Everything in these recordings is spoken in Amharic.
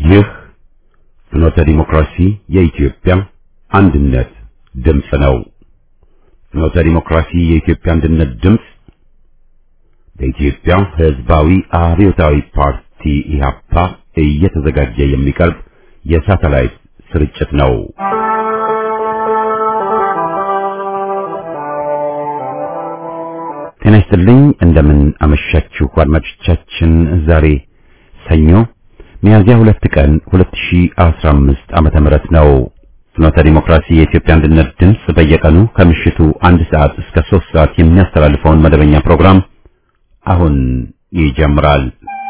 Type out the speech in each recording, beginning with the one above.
ይህ ፍኖተ ዲሞክራሲ የኢትዮጵያ አንድነት ድምፅ ነው። ፍኖተ ዲሞክራሲ የኢትዮጵያ አንድነት ድምፅ በኢትዮጵያ ሕዝባዊ አብዮታዊ ፓርቲ ኢህአፓ እየተዘጋጀ የሚቀርብ የሳተላይት ስርጭት ነው። ጤና ይስጥልኝ። እንደምን አመሻችሁ አድማጮቻችን። ዛሬ ሰኞ ሚያዝያ ሁለት ቀን 2015 ዓመተ ምህረት ነው። ፍኖተ ዲሞክራሲ የኢትዮጵያ አንድነት ድምፅ በየቀኑ ከምሽቱ አንድ ሰዓት እስከ ሶስት ሰዓት የሚያስተላልፈውን መደበኛ ፕሮግራም አሁን ይጀምራል።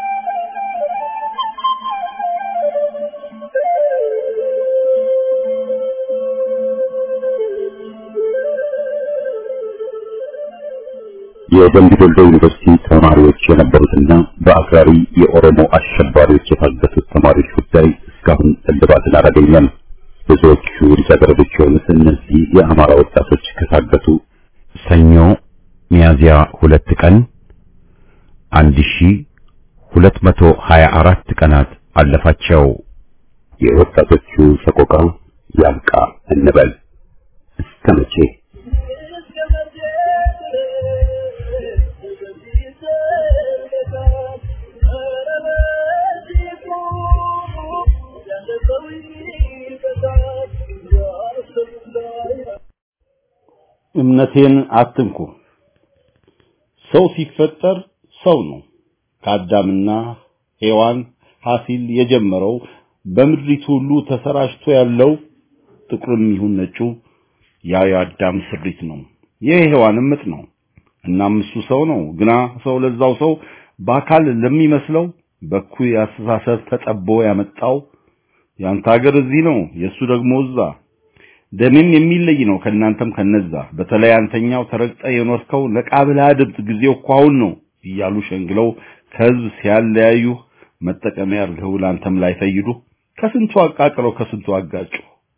የደምቢ ዶሎ ዩኒቨርሲቲ ተማሪዎች የነበሩትና በአክራሪ የኦሮሞ አሸባሪዎች የታገቱት ተማሪዎች ጉዳይ እስካሁን እልባትን አላገኘም። ብዙዎቹ ልጃገረዶች የሆኑት እነዚህ የአማራ ወጣቶች ከታገቱ ሰኞ ሚያዝያ ሁለት ቀን አንድ ሺ ሁለት መቶ ሀያ አራት ቀናት አለፋቸው። የወጣቶቹ ሰቆቃ ያብቃ እንበል እስከ መቼ? እምነቴን አትንኩ። ሰው ሲፈጠር ሰው ነው። ከአዳምና ሔዋን ሐሲል የጀመረው በምድሪቱ ሁሉ ተሰራጭቶ ያለው ጥቁርም ይሁን ነጩ ያ የአዳም ስሪት ነው። የሔዋንም ምጥ ነው። እናም እሱ ሰው ነው። ግና ሰው ለዛው ሰው በአካል ለሚመስለው በኩይ አስተሳሰብ ተጠቦ ያመጣው ያንተ ሀገር እዚህ ነው፣ የእሱ ደግሞ እዛ ደሜም የሚለይ ነው ከእናንተም ከነዛ በተለይ አንተኛው ተረግጠ የኖርከው ነቃብላ ድምፅ ጊዜው እኮ አሁን ነው እያሉ ሸንግለው ከህዝብ ሲያለያዩ መጠቀሚያ አድርገው ለአንተም ላይ ፈይዱ ከስንቱ አቃቅለው ከስንቱ አጋጩ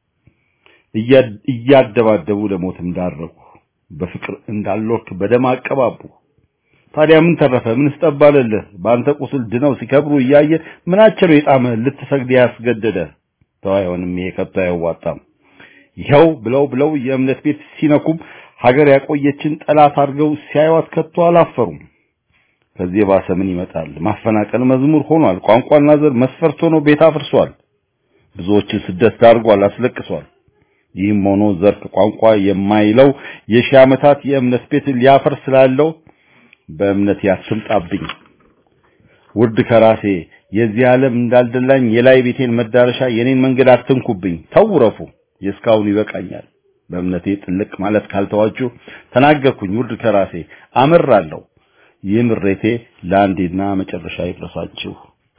እያደባደቡ ለሞትም ዳረጉ በፍቅር እንዳልወርክ በደም አቀባቡ ታዲያ ምን ተረፈ ምን ስጠባለልህ በአንተ ቁስል ድነው ሲከብሩ እያየ ምናቸው የጣመ ልትሰግድ ያስገደደ ተው አይሆንም ይሄ ከቶ አያዋጣም ይኸው ብለው ብለው የእምነት ቤት ሲነኩም ሀገር ያቆየችን ጠላት አድርገው ሲያዩት ከቶ አላፈሩም። ከዚህ የባሰ ምን ይመጣል? ማፈናቀል መዝሙር ሆኗል። ቋንቋና ዘር መስፈርት ሆኖ ቤት አፍርሷል። ብዙዎችን ስደት ዳርጓል፣ አስለቅሷል። ይህም ሆኖ ዘር ከቋንቋ የማይለው የሺህ ዓመታት የእምነት ቤት ሊያፈር ስላለው በእምነት ያስምጣብኝ ውርድ ከራሴ የዚህ ዓለም እንዳልደላኝ የላይ ቤቴን መዳረሻ የኔን መንገድ አትንኩብኝ። ተውረፉ የእስካሁን ይበቃኛል። በእምነቴ ጥልቅ ማለት ካልተዋችሁ ተናገርኩኝ ውርድ ከራሴ አመራለሁ። ይህ ምሬቴ ለአንዴና መጨረሻ ይድረሳችሁ።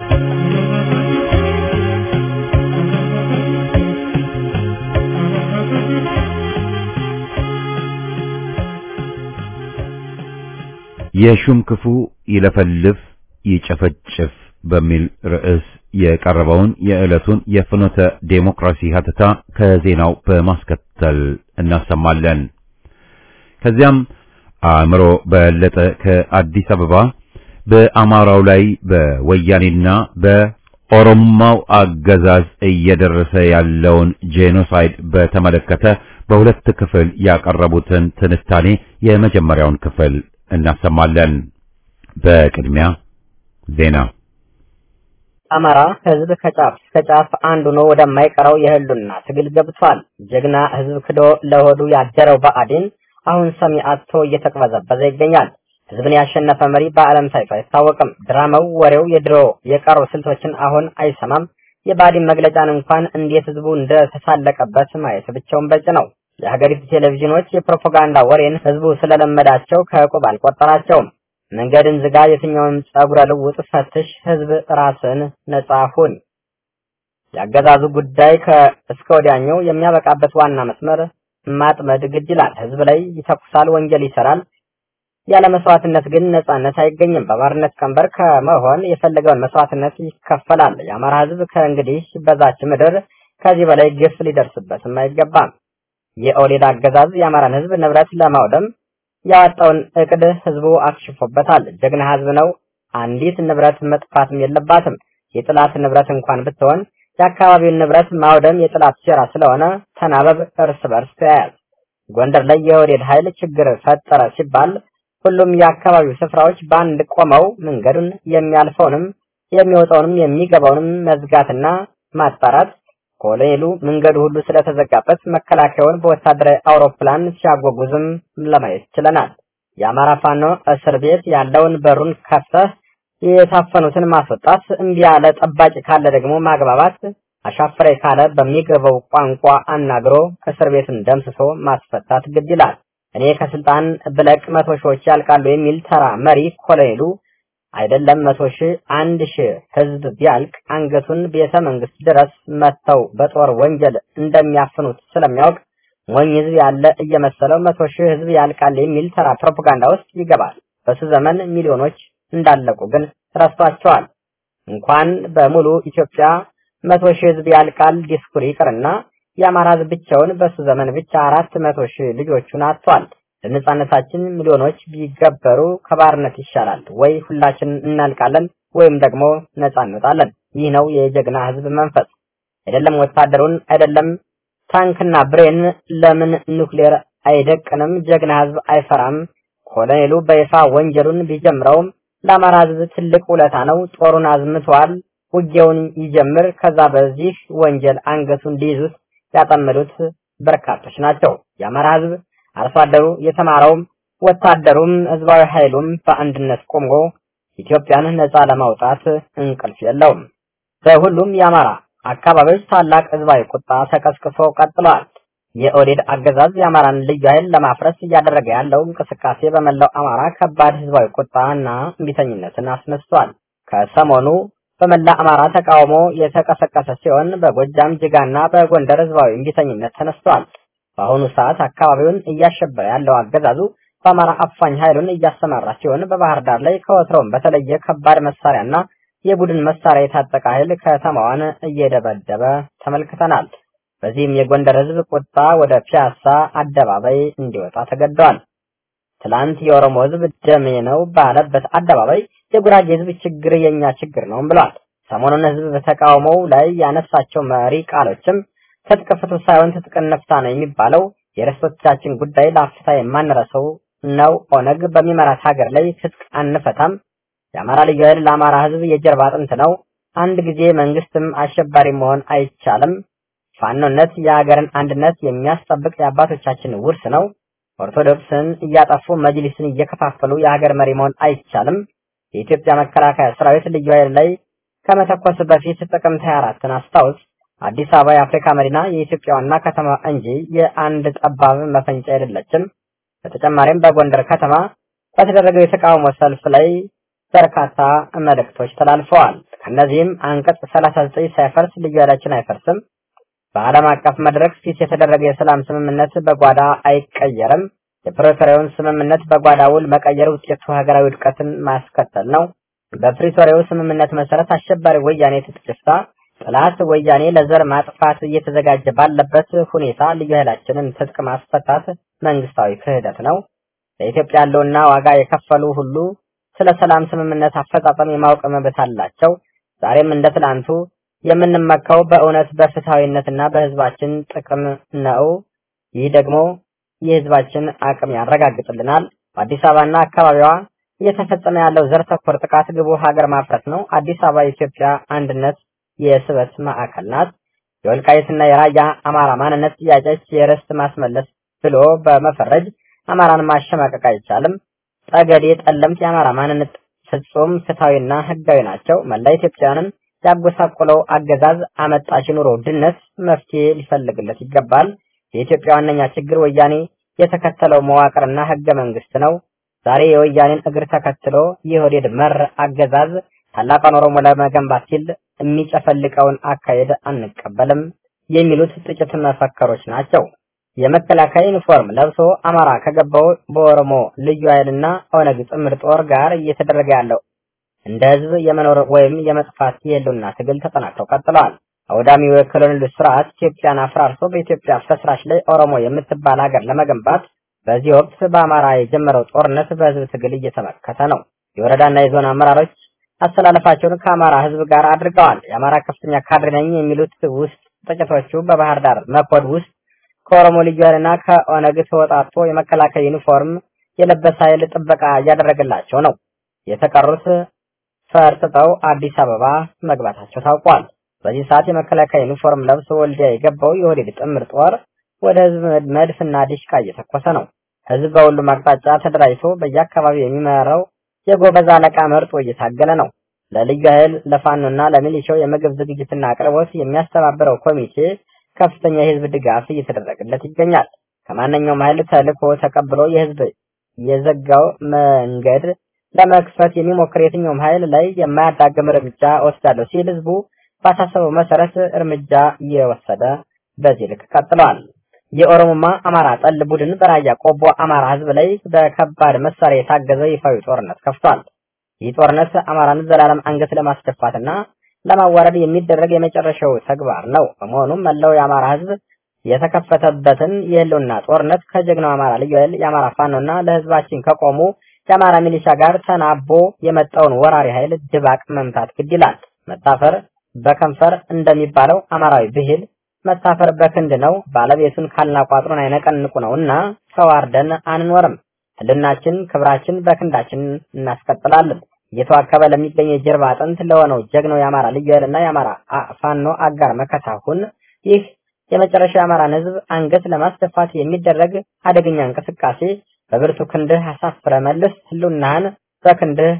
የሹም ክፉ ይለፈልፍ ይጨፈጭፍ በሚል ርዕስ የቀረበውን የዕለቱን የፍኖተ ዴሞክራሲ ሀተታ ከዜናው በማስከተል እናሰማለን። ከዚያም አእምሮ በለጠ ከአዲስ አበባ በአማራው ላይ በወያኔና በኦሮማው አገዛዝ እየደረሰ ያለውን ጄኖሳይድ በተመለከተ በሁለት ክፍል ያቀረቡትን ትንታኔ የመጀመሪያውን ክፍል እናሰማለን። በቅድሚያ ዜና አማራ ህዝብ ከጫፍ እስከ ጫፍ አንዱ ነው ወደማይቀረው የህሉና ትግል ገብቷል። ጀግና ህዝብ ክዶ ለሆዱ ያደረው ብአዴን አሁን ሰሚ አጥቶ እየተቅበዘበዘ ይገኛል። ህዝብን ያሸነፈ መሪ በዓለም ታይቶ አይታወቅም። ድራማው፣ ወሬው የድሮ የቀሩ ስልቶችን አሁን አይሰማም። የብአዴን መግለጫን እንኳን እንዴት ህዝቡ እንደተሳለቀበት ማየት ብቻውን በቂ ነው። የሀገሪቱ ቴሌቪዥኖች የፕሮፓጋንዳ ወሬን ህዝቡ ስለለመዳቸው ከዕቁብ አልቆጠራቸውም። መንገድን ዝጋ፣ የትኛውንም ጸጉረ ልውጥ ፈትሽ፣ ህዝብ ራስን ነጻ ሁን። የአገዛዙ ጉዳይ ከእስከ ወዲያኛው የሚያበቃበት ዋና መስመር ማጥመድ ግድ ይላል። ህዝብ ላይ ይተኩሳል፣ ወንጀል ይሰራል። ያለ መስዋዕትነት ግን ነጻነት አይገኝም። በባርነት ቀንበር ከመሆን የፈለገውን መስዋዕትነት ይከፈላል። የአማራ ህዝብ ከእንግዲህ በዛች ምድር ከዚህ በላይ ግፍ ሊደርስበትም አይገባም። የኦሌድ አገዛዝ የአማራን ህዝብ ንብረት ለማውደም ያወጣውን እቅድ ህዝቡ አክሽፎበታል። ጀግና ህዝብ ነው። አንዲት ንብረት መጥፋትም የለባትም። የጥላት ንብረት እንኳን ብትሆን የአካባቢውን ንብረት ማውደም የጥላት ሴራ ስለሆነ ተናበብ፣ እርስ በርስ ተያያዝ። ጎንደር ላይ የወዴድ ኃይል ችግር ፈጠረ ሲባል ሁሉም የአካባቢው ስፍራዎች በአንድ ቆመው መንገዱን የሚያልፈውንም የሚወጣውንም የሚገባውንም መዝጋትና ማጣራት ኮሎኔሉ መንገዱ ሁሉ ስለተዘጋበት መከላከያውን በወታደራዊ አውሮፕላን ሲያጓጉዝም ለማየት ችለናል። የአማራ ፋኖ እስር ቤት ያለውን በሩን ከፍተህ የታፈኑትን ማስወጣት፣ እምቢ ያለ ጠባቂ ካለ ደግሞ ማግባባት፣ አሻፈሬ ካለ በሚገባው ቋንቋ አናግሮ እስር ቤቱን ደምስሶ ማስፈታት ግድ ይላል። እኔ ከስልጣን ብለቅ መቶ ሺዎች ያልቃሉ የሚል ተራ መሪ ኮሎኔሉ አይደለም መቶ ሺህ አንድ ሺህ ህዝብ ቢያልቅ አንገቱን ቤተ መንግስት ድረስ መጥተው በጦር ወንጀል እንደሚያፍኑት ስለሚያውቅ ሞኝ ህዝብ ያለ እየመሰለው መቶ ሺህ ህዝብ ያልቃል የሚል ተራ ፕሮፓጋንዳ ውስጥ ይገባል። በሱ ዘመን ሚሊዮኖች እንዳለቁ ግን ረስቷቸዋል። እንኳን በሙሉ ኢትዮጵያ መቶ ሺህ ህዝብ ያልቃል ዲስኩር ይቅርና የአማራ ህዝብ ብቻውን በሱ ዘመን ብቻ አራት መቶ ሺህ ልጆቹን አጥቷል። ለነጻነታችን ሚሊዮኖች ቢገበሩ ከባርነት ይሻላል። ወይ ሁላችን እናልቃለን ወይም ደግሞ ነጻ እንወጣለን። ይህ ነው የጀግና ህዝብ መንፈስ። አይደለም ወታደሩን አይደለም ታንክና ብሬን ለምን ኑክሌር አይደቅንም? ጀግና ህዝብ አይፈራም። ኮሎኔሉ በይፋ ወንጀሉን ቢጀምረውም ለአማራ ህዝብ ትልቅ ውለታ ነው። ጦሩን አዝምተዋል። ውጊያውን ይጀምር። ከዛ በዚህ ወንጀል አንገቱን ሊይዙት ያጠመዱት በርካቶች ናቸው። የአማራ ህዝብ አርሶ አደሩ፣ የተማረውም፣ ወታደሩም ህዝባዊ ኃይሉም በአንድነት ቆሞ ኢትዮጵያን ነጻ ለማውጣት እንቅልፍ የለውም። በሁሉም የአማራ አካባቢዎች ታላቅ ህዝባዊ ቁጣ ተቀስቅሶ ቀጥሏል። የኦዴድ አገዛዝ የአማራን ልዩ ኃይል ለማፍረስ እያደረገ ያለው እንቅስቃሴ በመላው አማራ ከባድ ህዝባዊ ቁጣና እምቢተኝነትን አስነስቷል። ከሰሞኑ በመላ አማራ ተቃውሞ የተቀሰቀሰ ሲሆን በጎጃም ጅጋና በጎንደር ህዝባዊ እምቢተኝነት ተነስቷል። በአሁኑ ሰዓት አካባቢውን እያሸበረ ያለው አገዛዙ በአማራ አፋኝ ኃይሉን እያሰማራ ሲሆን በባህር ዳር ላይ ከወትሮም በተለየ ከባድ መሳሪያና የቡድን መሳሪያ የታጠቀ ኃይል ከተማዋን እየደበደበ ተመልክተናል። በዚህም የጎንደር ህዝብ ቁጣ ወደ ፒያሳ አደባባይ እንዲወጣ ተገደዋል። ትላንት የኦሮሞ ህዝብ ደሜ ነው ባለበት አደባባይ የጉራጌ ህዝብ ችግር የኛ ችግር ነው ብሏል። ሰሞኑን ህዝብ በተቃውሞው ላይ ያነሳቸው መሪ ቃሎችም ትጥቅ ፍቱ ሳይሆን ትጥቅ እንፍታ ነው የሚባለው። የርስቶቻችን ጉዳይ ለአፍታ የማንረሰው ነው። ኦነግ በሚመራት ሀገር ላይ ትጥቅ አንፈታም። የአማራ ልዩ ኃይል ለአማራ ህዝብ የጀርባ አጥንት ነው። አንድ ጊዜ መንግስትም አሸባሪ መሆን አይቻልም። ፋኖነት የሀገርን አንድነት የሚያስጠብቅ የአባቶቻችን ውርስ ነው። ኦርቶዶክስን እያጠፉ መጅሊስን እየከፋፈሉ የሀገር መሪ መሆን አይቻልም። የኢትዮጵያ መከላከያ ሰራዊት ልዩ ኃይል ላይ ከመተኮስ በፊት ጥቅምት 24ን አስታውስ። አዲስ አበባ የአፍሪካ መዲና የኢትዮጵያ ዋና ከተማ እንጂ የአንድ ጠባብ መፈንጫ አይደለችም። በተጨማሪም በጎንደር ከተማ በተደረገው የተቃውሞ ሰልፍ ላይ በርካታ መልእክቶች ተላልፈዋል። ከእነዚህም አንቀጽ 39 ሳይፈርስ ልዩ ኃይላችን አይፈርስም፣ በዓለም አቀፍ መድረክ ፊት የተደረገ የሰላም ስምምነት በጓዳ አይቀየርም፣ የፕሪቶሪያውን ስምምነት በጓዳ ውል መቀየር ውጤቱ ሀገራዊ ውድቀትን ማስከተል ነው፣ በፕሪቶሪያው ስምምነት መሰረት አሸባሪ ወያኔ ትጥቅ ይፍታ፣ ጠላት ወያኔ ለዘር ማጥፋት እየተዘጋጀ ባለበት ሁኔታ ልዩ ኃይላችንን ትጥቅ ማስፈታት መንግስታዊ ክህደት ነው። ለኢትዮጵያ ያለውና ዋጋ የከፈሉ ሁሉ ስለ ሰላም ስምምነት አፈጻጸም የማወቅ መብት አላቸው። ዛሬም እንደ ትላንቱ የምንመካው በእውነት በፍትሐዊነትና በህዝባችን ጥቅም ነው። ይህ ደግሞ የህዝባችን አቅም ያረጋግጥልናል። በአዲስ አበባና አካባቢዋ እየተፈጸመ ያለው ዘር ተኮር ጥቃት ግቡ ሀገር ማፍረስ ነው። አዲስ አበባ የኢትዮጵያ አንድነት የስበት ማዕከል ናት። የወልቃይትና የራያ አማራ ማንነት ጥያቄዎች የርስት ማስመለስ ብሎ በመፈረጅ አማራን ማሸማቀቅ አይቻልም። ጠገዴ፣ ጠለምት የአማራ ማንነት ፍጹም ፍትሐዊና ህጋዊ ናቸው። መላ ኢትዮጵያውያንን ያጎሳቆለው አገዛዝ አመጣሽ ኑሮ ውድነት መፍትሄ ሊፈልግለት ይገባል። የኢትዮጵያ ዋነኛ ችግር ወያኔ የተከተለው መዋቅርና ህገ መንግስት ነው። ዛሬ የወያኔን እግር ተከትሎ የኦህዴድ መር አገዛዝ ታላቋን ኦሮሞ ለመገንባት ሲል የሚጨፈልቀውን አካሄድ አንቀበልም የሚሉት ጥቂት መፈክሮች ናቸው። የመከላከያ ዩኒፎርም ለብሶ አማራ ከገባው በኦሮሞ ልዩ ኃይልና ኦነግ ጥምር ጦር ጋር እየተደረገ ያለው እንደ ህዝብ የመኖር ወይም የመጥፋት የህልውና ትግል ተጠናክረው ቀጥለዋል። አውዳሚው የኮሎኔሉ ስርዓት ኢትዮጵያን አፍራርሶ በኢትዮጵያ ፍርስራሽ ላይ ኦሮሞ የምትባል ሀገር ለመገንባት በዚህ ወቅት በአማራ የጀመረው ጦርነት በህዝብ ትግል እየተመከተ ነው። የወረዳና የዞን አመራሮች አስተላለፋቸውን ከአማራ ህዝብ ጋር አድርገዋል። የአማራ ከፍተኛ ካድሬ ነኝ የሚሉት ውስጥ ጥቂቶቹ በባህር ዳር መኮድ ውስጥ ከኦሮሞ ልዩ ኃይልና ከኦነግ ተወጣቶ የመከላከያ ዩኒፎርም የለበሰ ኃይል ጥበቃ እያደረገላቸው ነው። የተቀሩት ፈርጥጠው አዲስ አበባ መግባታቸው ታውቋል። በዚህ ሰዓት የመከላከያ ዩኒፎርም ለብሶ ወልዲያ የገባው የኦህዴድ ጥምር ጦር ወደ ህዝብ መድፍና ዲሽቃ እየተኮሰ ነው። ህዝብ በሁሉም አቅጣጫ ተደራጅቶ በየአካባቢው የሚመራው የጎበዝ አለቃ መርጦ እየታገለ ነው። ለልዩ ኃይል ለፋኖና ለሚሊሻው የምግብ ዝግጅትና አቅርቦት የሚያስተባብረው ኮሚቴ ከፍተኛ የህዝብ ድጋፍ እየተደረገለት ይገኛል። ከማንኛውም ኃይል ተልዕኮ ተቀብሎ የህዝብ የዘጋው መንገድ ለመክፈት የሚሞክር የትኛውም ኃይል ላይ የማያዳግም እርምጃ ወስዳለሁ ሲል ህዝቡ ባሳሰበው መሰረት እርምጃ እየወሰደ በዚህ ልክ ቀጥለዋል። የኦሮሞማ አማራ ጠል ቡድን በራያ ቆቦ አማራ ህዝብ ላይ በከባድ መሳሪያ የታገዘ ይፋዊ ጦርነት ከፍቷል። ይህ ጦርነት አማራን ዘላለም አንገት ለማስደፋትና ለማዋረድ የሚደረግ የመጨረሻው ተግባር ነው። በመሆኑም መላው የአማራ ህዝብ የተከፈተበትን የህልውና ጦርነት ከጀግናው አማራ ልዩ ኃይል የአማራ ፋኖና ለህዝባችን ከቆሙ የአማራ ሚሊሻ ጋር ተናቦ የመጣውን ወራሪ ኃይል ድባቅ መምታት ግድ ይላል። መታፈር በከንፈር እንደሚባለው አማራዊ ብሂል መታፈር በክንድ ነው። ባለቤቱን ካልናቋጥሩን አይነቀንቁ ነውና ተዋርደን አንኖርም። ህልናችን፣ ክብራችን በክንዳችን እናስቀጥላለን። እየተዋከበ ለሚገኝ የጀርባ አጥንት ለሆነው ጀግናው የአማራ ልዩ ኃይልና የአማራ ፋኖ አጋር መከታሁን ይህ የመጨረሻ የአማራን ህዝብ አንገት ለማስደፋት የሚደረግ አደገኛ እንቅስቃሴ በብርቱ ክንድህ አሳፍረ መልስ ህልውናህን በክንድህ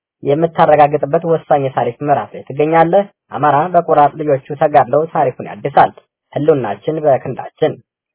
የምታረጋግጥበት ወሳኝ የታሪክ ምዕራፍ ላይ ትገኛለህ። አማራ በቆራጥ ልጆቹ ተጋድለው ታሪኩን ያድሳል። ህልውናችን በክንዳችን።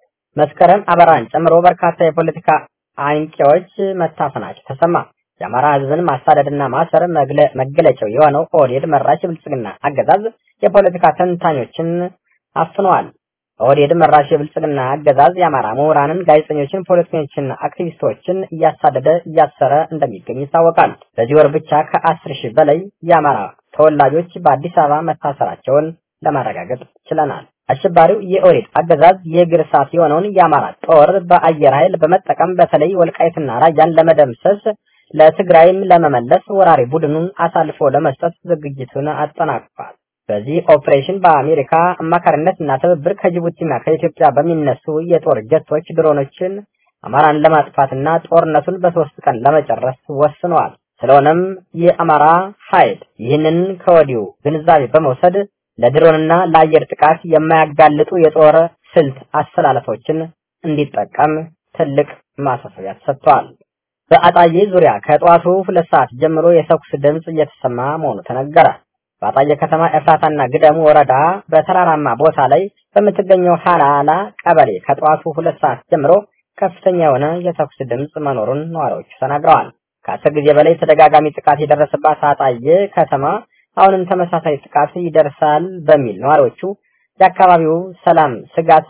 መስከረም አበራን ጨምሮ በርካታ የፖለቲካ አንቂዎች መታፈናቸው ተሰማ። የአማራ ህዝብን ማሳደድና ማሰር መገለጫው የሆነው ኦህዴድ መራሽ የብልጽግና አገዛዝ የፖለቲካ ተንታኞችን አፍነዋል። ኦህዴድ መራሽ የብልጽግና አገዛዝ የአማራ ምሁራንን፣ ጋዜጠኞችን፣ ፖለቲከኞችንና አክቲቪስቶችን እያሳደደ እያሰረ እንደሚገኝ ይታወቃል። በዚህ ወር ብቻ ከአስር ሺህ በላይ የአማራ ተወላጆች በአዲስ አበባ መታሰራቸውን ለማረጋገጥ ችለናል። አሸባሪው የኦህዴድ አገዛዝ የእግር እሳት የሆነውን የአማራ ጦር በአየር ኃይል በመጠቀም በተለይ ወልቃይትና ራያን ለመደምሰስ ለትግራይም ለመመለስ ወራሪ ቡድኑን አሳልፎ ለመስጠት ዝግጅቱን አጠናቅቋል። በዚህ ኦፕሬሽን በአሜሪካ አማካሪነትና ትብብር ከጅቡቲና ከኢትዮጵያ በሚነሱ የጦር ጀቶች ድሮኖችን አማራን ለማጥፋትና ጦርነቱን በሶስት ቀን ለመጨረስ ወስነዋል። ስለሆነም የአማራ ኃይል ይህንን ከወዲሁ ግንዛቤ በመውሰድ ለድሮንና ለአየር ጥቃት የማያጋልጡ የጦር ስልት አሰላለፎችን እንዲጠቀም ትልቅ ማሳሰቢያ ተሰጥቷል። በአጣዬ ዙሪያ ከጠዋቱ ሁለት ሰዓት ጀምሮ የተኩስ ድምፅ እየተሰማ መሆኑ ተነገረ። በአጣዬ ከተማ ኤፍራታና ግደሙ ወረዳ በተራራማ ቦታ ላይ በምትገኘው ሃላላ ቀበሌ ከጠዋቱ ሁለት ሰዓት ጀምሮ ከፍተኛ የሆነ የተኩስ ድምፅ መኖሩን ነዋሪዎቹ ተናግረዋል። ከአስር ጊዜ በላይ ተደጋጋሚ ጥቃት የደረሰባት አጣዬ ከተማ አሁንም ተመሳሳይ ጥቃት ይደርሳል በሚል ነዋሪዎቹ የአካባቢው ሰላም ስጋት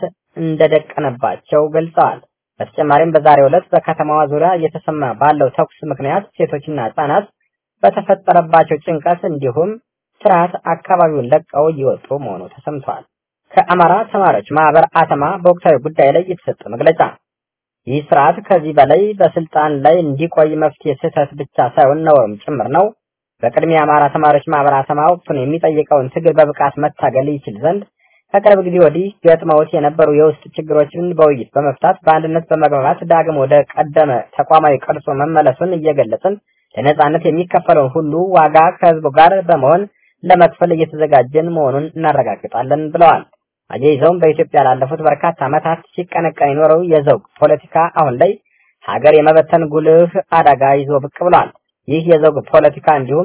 እንደደቀነባቸው ገልጸዋል። በተጨማሪም በዛሬው ዕለት በከተማዋ ዙሪያ እየተሰማ ባለው ተኩስ ምክንያት ሴቶችና ህጻናት በተፈጠረባቸው ጭንቀት እንዲሁም ፍርሃት አካባቢውን ለቀው እየወጡ መሆኑ ተሰምቷል። ከአማራ ተማሪዎች ማህበር አተማ በወቅታዊ ጉዳይ ላይ የተሰጠ መግለጫ ይህ ስርዓት ከዚህ በላይ በስልጣን ላይ እንዲቆይ መፍትሄ ስህተት ብቻ ሳይሆን ነውም ጭምር ነው። በቅድሚያ የአማራ ተማሪዎች ማህበር አተማ ወቅቱን የሚጠይቀውን ትግል በብቃት መታገል ይችል ዘንድ ከቅርብ ጊዜ ወዲህ ገጥመውት የነበሩ የውስጥ ችግሮችን በውይይት በመፍታት በአንድነት በመግባባት ዳግም ወደ ቀደመ ተቋማዊ ቅርጹ መመለሱን እየገለጽን ለነጻነት የሚከፈለውን ሁሉ ዋጋ ከህዝቡ ጋር በመሆን ለመክፈል እየተዘጋጀን መሆኑን እናረጋግጣለን ብለዋል። አያይዘውም በኢትዮጵያ ላለፉት በርካታ ዓመታት ሲቀነቀን የኖረው የዘውግ ፖለቲካ አሁን ላይ ሀገር የመበተን ጉልህ አደጋ ይዞ ብቅ ብሏል። ይህ የዘውግ ፖለቲካ እንዲሁም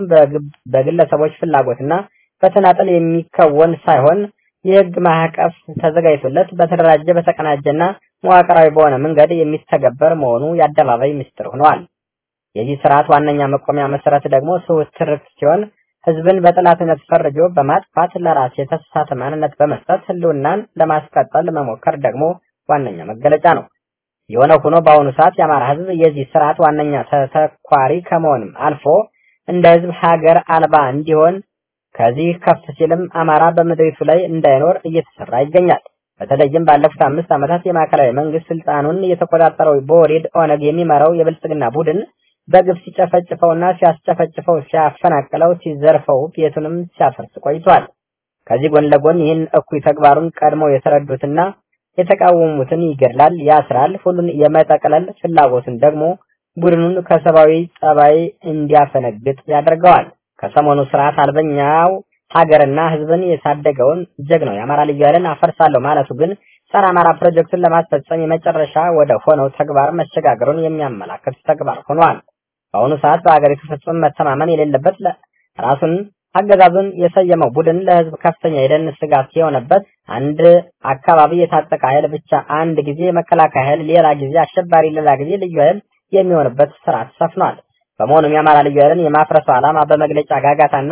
በግለሰቦች ፍላጎትና በተናጠል የሚከወን ሳይሆን የህግ ማዕቀፍ ተዘጋጅቶለት በተደራጀ በተቀናጀና መዋቅራዊ በሆነ መንገድ የሚተገበር መሆኑ የአደባባይ ምስጢር ሆኗል። የዚህ ስርዓት ዋነኛ መቆሚያ መሰረት ደግሞ ስሁት ትርክት ሲሆን ህዝብን በጠላትነት ፈርጆ በማጥፋት ለራስ የተሳሳተ ማንነት በመስጠት ህልውናን ለማስቀጠል መሞከር ደግሞ ዋነኛ መገለጫ ነው። የሆነ ሆኖ በአሁኑ ሰዓት የአማራ ህዝብ የዚህ ስርዓት ዋነኛ ተተኳሪ ከመሆንም አልፎ እንደ ህዝብ ሀገር አልባ እንዲሆን ከዚህ ከፍ ሲልም አማራ በምድሪቱ ላይ እንዳይኖር እየተሰራ ይገኛል። በተለይም ባለፉት አምስት ዓመታት የማዕከላዊ መንግስት ስልጣኑን የተቆጣጠረው በኦህዴድ ኦነግ የሚመራው የብልጽግና ቡድን በግፍ ሲጨፈጭፈውና ሲያስጨፈጭፈው ሲያፈናቅለው ሲዘርፈው ቤቱንም ሲያፈርስ ቆይቷል። ከዚህ ጎን ለጎን ይህን እኩይ ተግባሩን ቀድመው የተረዱትና የተቃወሙትን ይገድላል፣ ያስራል። ሁሉን የመጠቅለል ፍላጎትን ደግሞ ቡድኑን ከሰብአዊ ጸባይ እንዲያፈነግጥ ያደርገዋል። ከሰሞኑ ስርዓት አልበኛው ሀገርና ሕዝብን የታደገውን ጀግናው የአማራ ልዩ ኃይልን አፈርሳለሁ ማለቱ ግን ጸረ አማራ ፕሮጀክቱን ለማስፈጸም የመጨረሻ ወደ ሆነው ተግባር መሸጋገሩን የሚያመላክት ተግባር ሆኗል። በአሁኑ ሰዓት በሀገሪቱ ፍጹም መተማመን የሌለበት ራሱን አገዛዙን የሰየመው ቡድን ለህዝብ ከፍተኛ የደን ስጋት የሆነበት አንድ አካባቢ የታጠቀ ኃይል ብቻ አንድ ጊዜ መከላከያ ኃይል፣ ሌላ ጊዜ አሸባሪ፣ ሌላ ጊዜ ልዩ ኃይል የሚሆንበት ስርዓት ሰፍኗል። በመሆኑም የአማራ ልዩ ኃይልን የማፍረሱ ዓላማ በመግለጫ ጋጋታና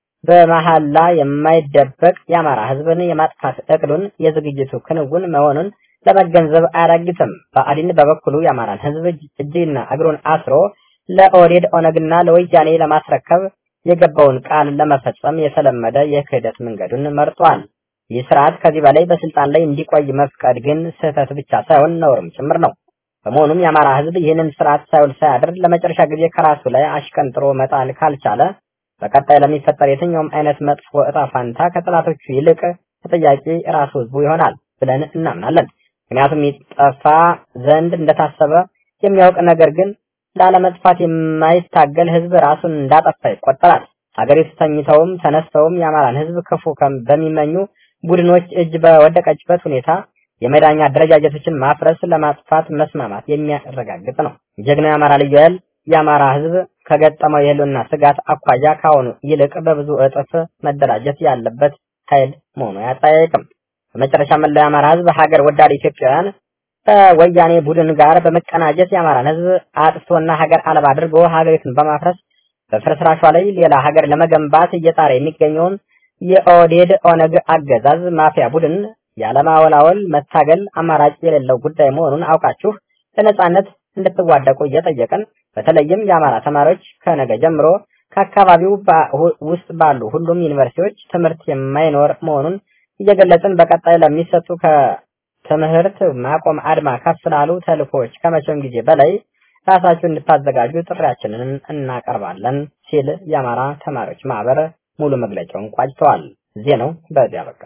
በመሐላ የማይደበቅ የአማራ ህዝብን የማጥፋት እቅዱን የዝግጅቱ ክንውን መሆኑን ለመገንዘብ አያዳግትም። ብአዴን በበኩሉ የአማራን ህዝብ እጅና እግሩን አስሮ ለኦህዴድ ኦነግና ለወያኔ ለማስረከብ የገባውን ቃል ለመፈጸም የተለመደ የክህደት መንገዱን መርጧል። ይህ ስርዓት ከዚህ በላይ በስልጣን ላይ እንዲቆይ መፍቀድ ግን ስህተት ብቻ ሳይሆን ነውርም ጭምር ነው። በመሆኑም የአማራ ህዝብ ይህንን ስርዓት ሳይውል ሳያድር ለመጨረሻ ጊዜ ከራሱ ላይ አሽቀንጥሮ መጣል ካልቻለ በቀጣይ ለሚፈጠር የትኛውም አይነት መጥፎ እጣ ፋንታ ከጠላቶቹ ይልቅ ተጠያቂ ራሱ ህዝቡ ይሆናል ብለን እናምናለን። ምክንያቱም ይጠፋ ዘንድ እንደታሰበ የሚያውቅ ነገር ግን ላለመጥፋት የማይታገል ህዝብ ራሱን እንዳጠፋ ይቆጠራል። ሀገሪቱ ተኝተውም ተነስተውም የአማራን ህዝብ ክፉ በሚመኙ ቡድኖች እጅ በወደቀችበት ሁኔታ የመዳኛ አደረጃጀቶችን ማፍረስ ለማጥፋት መስማማት የሚያረጋግጥ ነው። ጀግናው የአማራ ልዩ ኃይል የአማራ ህዝብ ከገጠመው የህልውና ስጋት አኳያ ካሁኑ ይልቅ በብዙ እጥፍ መደራጀት ያለበት ኃይል መሆኑ አያጠያይቅም። በመጨረሻ መላው የአማራ ህዝብ ሀገር ወዳድ ኢትዮጵያውያን ከወያኔ ቡድን ጋር በመቀናጀት የአማራን ህዝብ አጥፍቶና ሀገር አልባ አድርጎ ሀገሪቱን በማፍረስ በፍርስራሿ ላይ ሌላ ሀገር ለመገንባት እየጣረ የሚገኘውን የኦህዴድ ኦነግ አገዛዝ ማፊያ ቡድን ያለማወላወል መታገል አማራጭ የሌለው ጉዳይ መሆኑን አውቃችሁ ለነጻነት እንድትዋደቁ እየጠየቅን በተለይም የአማራ ተማሪዎች ከነገ ጀምሮ ከአካባቢው ውስጥ ባሉ ሁሉም ዩኒቨርሲቲዎች ትምህርት የማይኖር መሆኑን እየገለጽን በቀጣይ ለሚሰጡ ከትምህርት ማቆም አድማ ከፍ ላሉ ተልእኮዎች ከመቼውም ጊዜ በላይ ራሳችሁ እንድታዘጋጁ ጥሪያችንን እናቀርባለን ሲል የአማራ ተማሪዎች ማህበር ሙሉ መግለጫውን ቋጭተዋል። ዜናው በዚያ በቃ።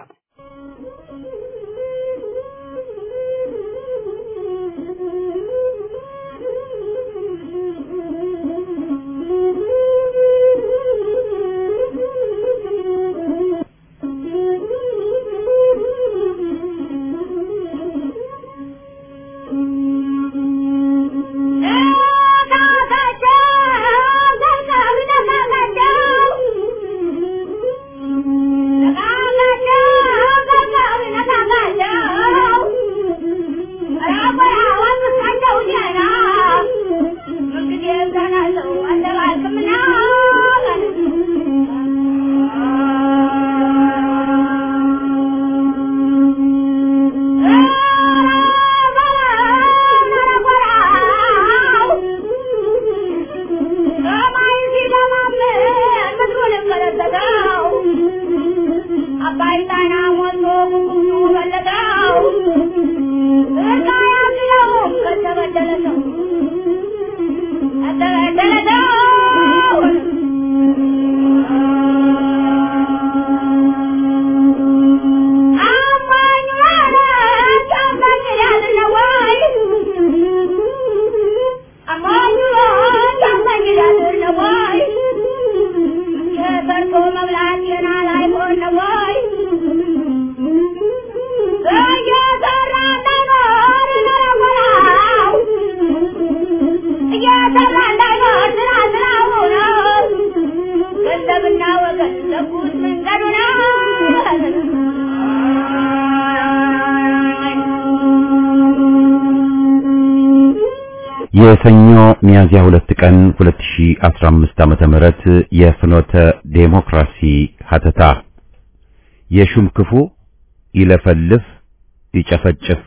የሰኞ ሚያዝያ ሁለት ቀን 2015 ዓመተ ምህረት የፍኖተ ዴሞክራሲ ሀተታ የሹም ክፉ ይለፈልፍ ይጨፈጭፍ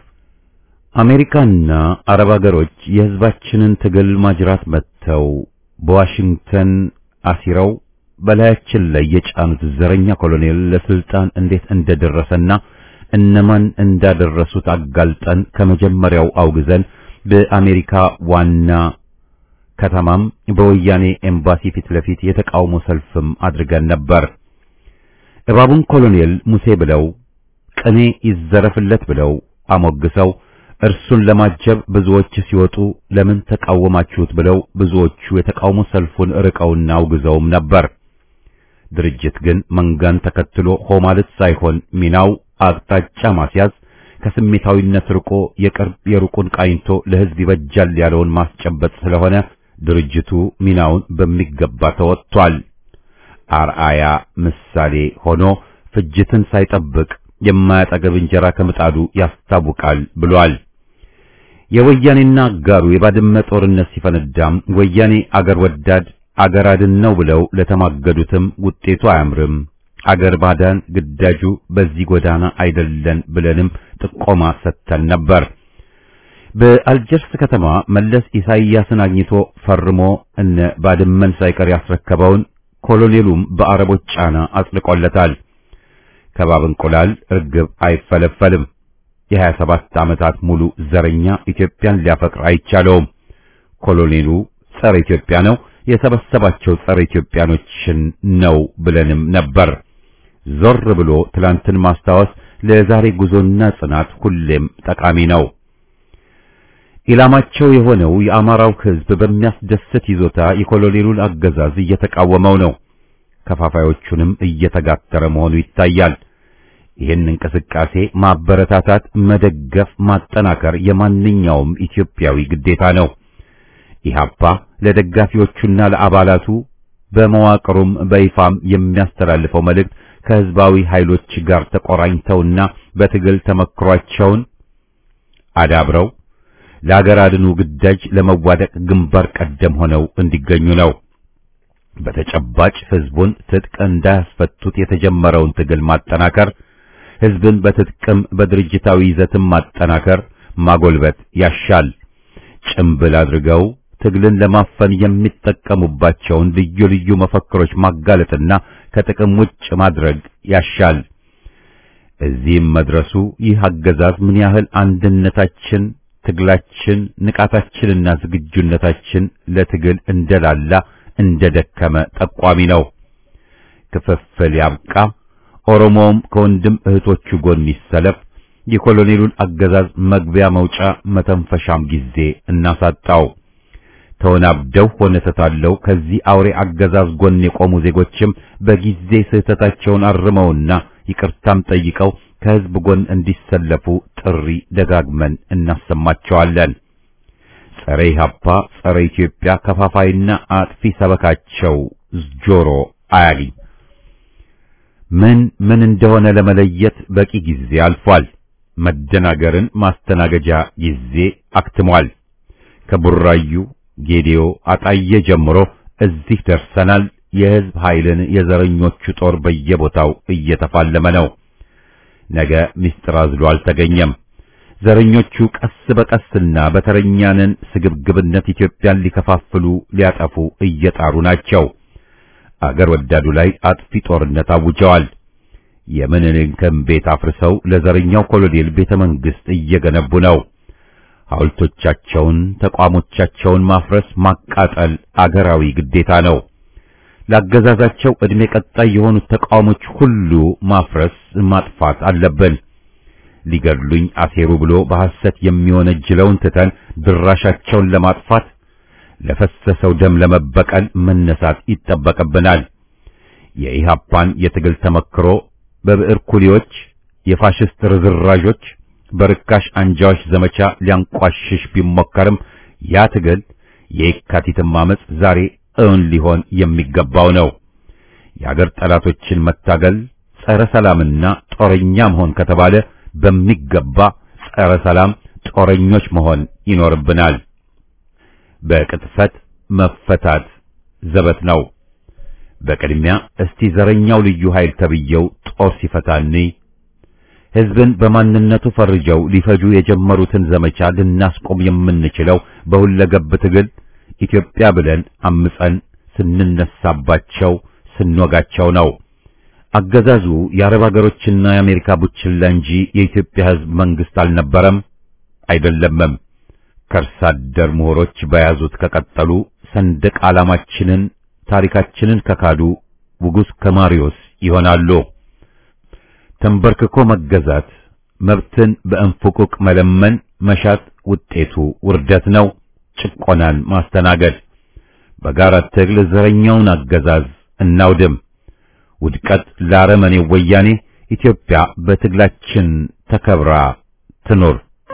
አሜሪካና አረብ ሀገሮች የህዝባችንን ትግል ማጅራት መጥተው በዋሽንግተን አሲረው በላያችን ላይ የጫኑት ዘረኛ ኮሎኔል ለስልጣን እንዴት እንደደረሰና እነማን እንዳደረሱት አጋልጠን ከመጀመሪያው አውግዘን በአሜሪካ ዋና ከተማም በወያኔ ኤምባሲ ፊት ለፊት የተቃውሞ ሰልፍም አድርገን ነበር። እባቡን ኮሎኔል ሙሴ ብለው ቅኔ ይዘረፍለት ብለው አሞግሰው እርሱን ለማጀብ ብዙዎች ሲወጡ ለምን ተቃወማችሁት ብለው ብዙዎቹ የተቃውሞ ሰልፉን ርቀውና አውግዘውም ነበር። ድርጅት ግን መንጋን ተከትሎ ሆ ማለት ሳይሆን ሚናው አቅጣጫ ማስያዝ፣ ከስሜታዊነት ርቆ የቅርብ የሩቁን ቃኝቶ ለሕዝብ ይበጃል ያለውን ማስጨበጥ ስለሆነ ድርጅቱ ሚናውን በሚገባ ተወጥቷል። አርአያ ምሳሌ ሆኖ ፍጅትን ሳይጠብቅ የማያጠገብ እንጀራ ከምጣዱ ያስታውቃል ብሏል። የወያኔና አጋሩ የባድመ ጦርነት ሲፈነዳም ወያኔ አገር ወዳድ አገር አድን ነው ብለው ለተማገዱትም ውጤቱ አያምርም፣ አገር ባዳን ግዳጁ በዚህ ጎዳና አይደለን ብለንም ጥቆማ ሰጥተን ነበር። በአልጀርስ ከተማ መለስ ኢሳይያስን አግኝቶ ፈርሞ እነ ባድመን ሳይቀር ያስረከበውን ኮሎኔሉም በአረቦች ጫና አጽድቆለታል። ከባብ እንቁላል እርግብ አይፈለፈልም። የሀያ ሰባት ዓመታት ሙሉ ዘረኛ ኢትዮጵያን ሊያፈቅር አይቻለውም። ኮሎኔሉ ጸረ ኢትዮጵያ ነው፣ የሰበሰባቸው ጸረ ኢትዮጵያኖችን ነው ብለንም ነበር። ዞር ብሎ ትላንትን ማስታወስ ለዛሬ ጉዞና ጽናት ሁሌም ጠቃሚ ነው። ኢላማቸው የሆነው የአማራው ሕዝብ በሚያስደስት ይዞታ የኮሎኔሉን አገዛዝ እየተቃወመው ነው። ከፋፋዮቹንም እየተጋተረ መሆኑ ይታያል። ይህን እንቅስቃሴ ማበረታታት፣ መደገፍ፣ ማጠናከር የማንኛውም ኢትዮጵያዊ ግዴታ ነው። ኢህአፓ ለደጋፊዎቹና ለአባላቱ በመዋቅሩም በይፋም የሚያስተላልፈው መልእክት ከህዝባዊ ኃይሎች ጋር ተቆራኝተውና በትግል ተመክሯቸውን አዳብረው ለአገር አድኑ ግዳጅ ለመዋደቅ ግንባር ቀደም ሆነው እንዲገኙ ነው። በተጨባጭ ህዝቡን ትጥቅ እንዳያስፈቱት የተጀመረውን ትግል ማጠናከር፣ ህዝብን በትጥቅም በድርጅታዊ ይዘትም ማጠናከር፣ ማጎልበት ያሻል። ጭምብል አድርገው ትግልን ለማፈን የሚጠቀሙባቸውን ልዩ ልዩ መፈክሮች ማጋለጥና ከጥቅም ውጭ ማድረግ ያሻል። እዚህም መድረሱ ይህ አገዛዝ ምን ያህል አንድነታችን፣ ትግላችን፣ ንቃታችንና ዝግጁነታችን ለትግል እንደላላ እንደደከመ ጠቋሚ ነው። ክፍፍል ያብቃ፣ ኦሮሞውም ከወንድም እህቶቹ ጎን ይሰለፍ፣ የኮሎኔሉን አገዛዝ መግቢያ መውጫ መተንፈሻም ጊዜ እናሳጣው። ተወናብደው ሆነ ተታለው ከዚህ አውሬ አገዛዝ ጎን የቆሙ ዜጎችም በጊዜ ስህተታቸውን አርመውና ይቅርታም ጠይቀው ከህዝብ ጎን እንዲሰለፉ ጥሪ ደጋግመን እናሰማቸዋለን። ጸረ ኢህአፓ፣ ጸረ ኢትዮጵያ ከፋፋይና አጥፊ ሰበካቸው ጆሮ አያግኝ። ምን ምን እንደሆነ ለመለየት በቂ ጊዜ አልፏል። መደናገርን ማስተናገጃ ጊዜ አክትሟል። ከቡራዩ ጌዲዮ፣ አጣዬ ጀምሮ እዚህ ደርሰናል። የህዝብ ኃይልን የዘረኞቹ ጦር በየቦታው እየተፋለመ ነው። ነገ ምስጢር አዝሎ አልተገኘም። ዘረኞቹ ቀስ በቀስና በተረኛንን ስግብግብነት ኢትዮጵያን ሊከፋፍሉ ሊያጠፉ እየጣሩ ናቸው። አገር ወዳዱ ላይ አጥፊ ጦርነት አውጀዋል። የምኒልክን ቤት አፍርሰው ለዘረኛው ኮሎኔል ቤተ መንግስት እየገነቡ ነው። ሐውልቶቻቸውን፣ ተቋሞቻቸውን ማፍረስ፣ ማቃጠል አገራዊ ግዴታ ነው። ላገዛዛቸው ዕድሜ ቀጣይ የሆኑት ተቋሞች ሁሉ ማፍረስ፣ ማጥፋት አለብን። ሊገድሉኝ አሴሩ ብሎ በሐሰት የሚወነጅለውን ትተን ድራሻቸውን ለማጥፋት ለፈሰሰው ደም ለመበቀል መነሳት ይጠበቅብናል። የኢሃፓን የትግል ተመክሮ በብዕር ኩሊዎች፣ የፋሽስት ርዝራዦች፣ በርካሽ አንጃዎች ዘመቻ ሊያንቋሽሽ ቢሞከርም ያ ትግል የየካቲትም ዓመፅ ዛሬ እውን ሊሆን የሚገባው ነው። የአገር ጠላቶችን መታገል ጸረ ሰላምና ጦረኛ መሆን ከተባለ በሚገባ ጸረ ሰላም ጦረኞች መሆን ይኖርብናል። በቅጥፈት መፈታት ዘበት ነው። በቅድሚያ እስቲ ዘረኛው ልዩ ኃይል ተብየው ጦር ሲፈታኒ ሕዝብን በማንነቱ ፈርጀው ሊፈጁ የጀመሩትን ዘመቻ ልናስቆም የምንችለው በሁለገብ ትግል ኢትዮጵያ ብለን አምፀን ስንነሳባቸው ስንወጋቸው ነው። አገዛዙ የአረብ ሀገሮችና የአሜሪካ ቡችላ እንጂ የኢትዮጵያ ሕዝብ መንግስት አልነበረም አይደለምም። ከርሳ አደር ምሁሮች በያዙት ከቀጠሉ ሰንደቅ ዓላማችንን ታሪካችንን ከካዱ ውጉስ ከማሪዮስ ይሆናሉ። ተንበርክኮ መገዛት፣ መብትን በእንፉቁቅ መለመን መሻት ውጤቱ ውርደት ነው፣ ጭቆናን ማስተናገድ። በጋራ ትግል ዘረኛውን አገዛዝ እናውድም። ውድቀት ለአረመኔው ወያኔ። ኢትዮጵያ በትግላችን ተከብራ ትኖር።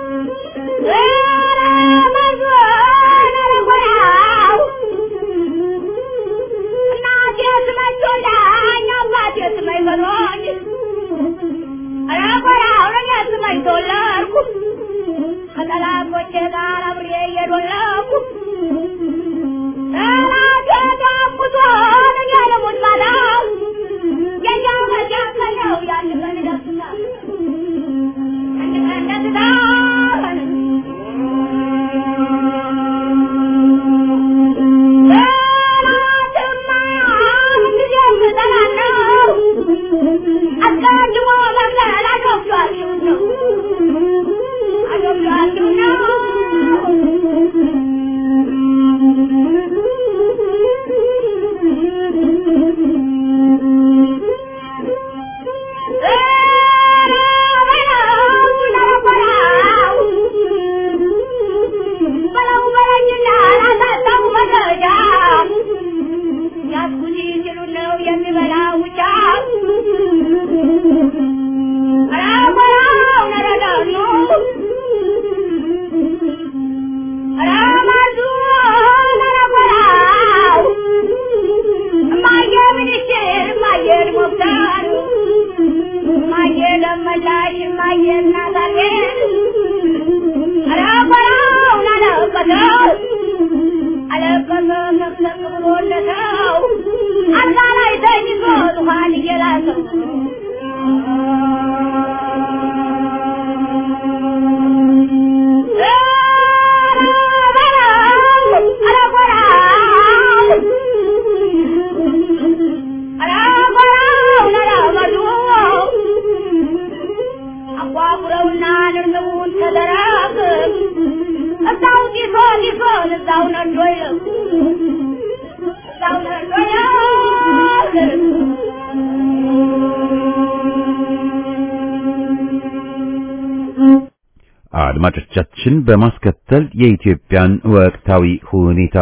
አድማጮቻችን በማስከተል የኢትዮጵያን ወቅታዊ ሁኔታ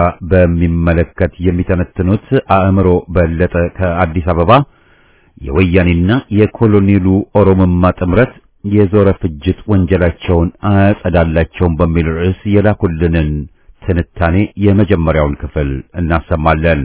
በሚመለከት የሚተነትኑት አእምሮ በለጠ ከአዲስ አበባ የወያኔና የኮሎኔሉ ኦሮሞማ ጥምረት የዞረ ፍጅት ወንጀላቸውን አያጸዳላቸውም በሚል ርዕስ የላኩልንን ትንታኔ የመጀመሪያውን ክፍል እናሰማለን።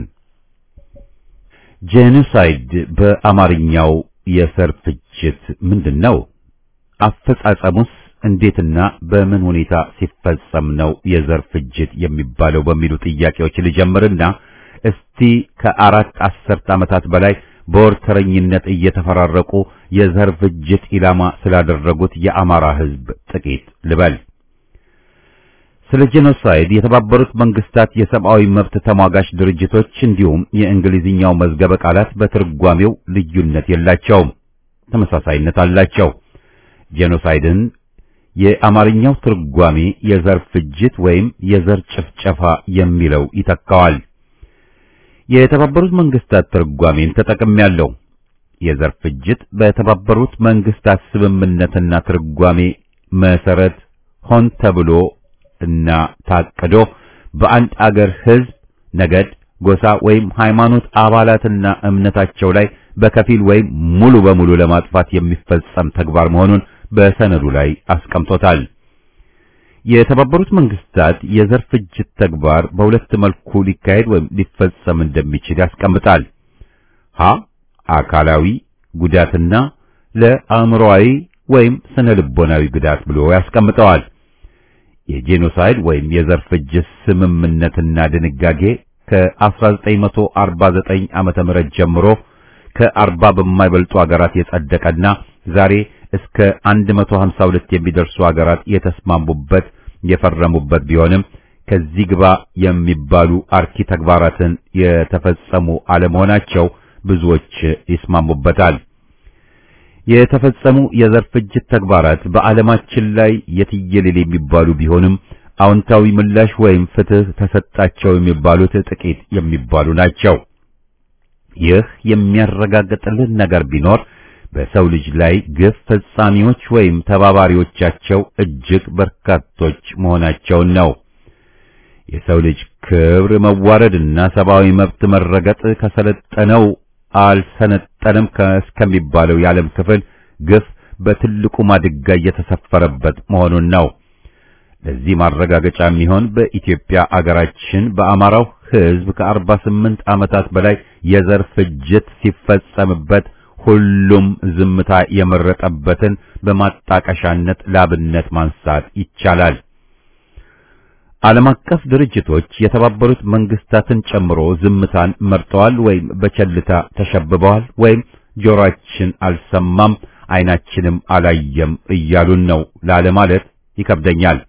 ጄኖሳይድ በአማርኛው የዘር ፍጅት ምንድን ነው? አፈጻጸሙስ እንዴትና በምን ሁኔታ ሲፈጸም ነው የዘር ፍጅት የሚባለው በሚሉ ጥያቄዎች ልጀምርና እስቲ ከአራት አስርት ዓመታት በላይ በወርተረኝነት እየተፈራረቁ የዘር ፍጅት ኢላማ ስላደረጉት የአማራ ሕዝብ ጥቂት ልበል። ስለ ጄኖሳይድ የተባበሩት መንግስታት የሰብአዊ መብት ተሟጋች ድርጅቶች እንዲሁም የእንግሊዝኛው መዝገበ ቃላት በትርጓሜው ልዩነት የላቸውም፣ ተመሳሳይነት አላቸው። ጄኖሳይድን የአማርኛው ትርጓሜ የዘር ፍጅት ወይም የዘር ጭፍጨፋ የሚለው ይተካዋል። የተባበሩት መንግስታት ትርጓሜን ተጠቅሜያለሁ። የዘር ፍጅት በተባበሩት መንግስታት ስምምነትና ትርጓሜ መሰረት ሆን ተብሎ እና ታቅዶ በአንድ አገር ህዝብ፣ ነገድ፣ ጎሳ ወይም ሃይማኖት አባላትና እምነታቸው ላይ በከፊል ወይም ሙሉ በሙሉ ለማጥፋት የሚፈጸም ተግባር መሆኑን በሰነዱ ላይ አስቀምጦታል። የተባበሩት መንግስታት የዘር ፍጅት ተግባር በሁለት መልኩ ሊካሄድ ወይም ሊፈጸም እንደሚችል ያስቀምጣል። ሀ አካላዊ ጉዳትና ለአእምሮአዊ ወይም ስነ ልቦናዊ ጉዳት ብሎ ያስቀምጠዋል። የጄኖሳይድ ወይም የዘር ፍጅት ስምምነትና ድንጋጌ ከ1949 ዓመተ ምህረት ጀምሮ ከአርባ በማይበልጡ አገራት የጸደቀና ዛሬ እስከ 152 የሚደርሱ አገራት የተስማሙበት የፈረሙበት ቢሆንም ከዚህ ግባ የሚባሉ አርኪ ተግባራትን የተፈጸሙ አለመሆናቸው ብዙዎች ይስማሙበታል። የተፈጸሙ የዘር ፍጅት ተግባራት በዓለማችን ላይ የትየለሌ የሚባሉ ቢሆንም አዎንታዊ ምላሽ ወይም ፍትህ ተሰጣቸው የሚባሉት ጥቂት የሚባሉ ናቸው። ይህ የሚያረጋግጥልን ነገር ቢኖር በሰው ልጅ ላይ ግፍ ፈጻሚዎች ወይም ተባባሪዎቻቸው እጅግ በርካቶች መሆናቸውን ነው። የሰው ልጅ ክብር መዋረድና ሰብአዊ መብት መረገጥ ከሰለጠነው አልሰነጠንም እስከሚባለው የዓለም ክፍል ግፍ በትልቁ ማድጋ እየተሰፈረበት መሆኑን ነው። ለዚህ ማረጋገጫ የሚሆን በኢትዮጵያ አገራችን በአማራው ሕዝብ ከአርባ ስምንት ዓመታት በላይ የዘር ፍጅት ሲፈጸምበት ሁሉም ዝምታ የመረጠበትን በማጣቀሻነት ላብነት ማንሳት ይቻላል። ዓለም አቀፍ ድርጅቶች የተባበሩት መንግስታትን ጨምሮ ዝምታን መርጠዋል ወይም በቸልታ ተሸብበዋል ወይም ጆሮአችን አልሰማም ዓይናችንም አላየም እያሉን ነው ላለማለት ይከብደኛል።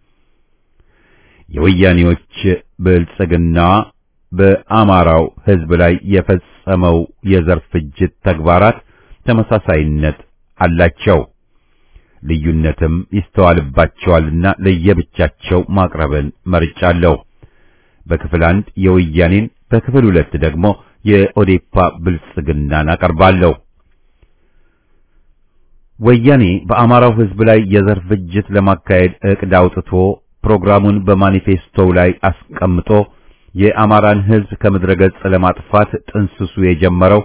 የወያኔዎች ብልጽግና በአማራው ሕዝብ ላይ የፈጸመው የዘር ፍጅት ተግባራት ተመሳሳይነት አላቸው። ልዩነትም ይስተዋልባቸዋልና ለየብቻቸው ማቅረብን መርጫለሁ። በክፍል አንድ የወያኔን በክፍል ሁለት ደግሞ የኦዴፓ ብልጽግናን አቀርባለሁ። ወያኔ በአማራው ሕዝብ ላይ የዘር ፍጅት ለማካሄድ ዕቅድ አውጥቶ ፕሮግራሙን በማኒፌስቶው ላይ አስቀምጦ የአማራን ሕዝብ ከምድረ ገጽ ለማጥፋት ጥንስሱ የጀመረው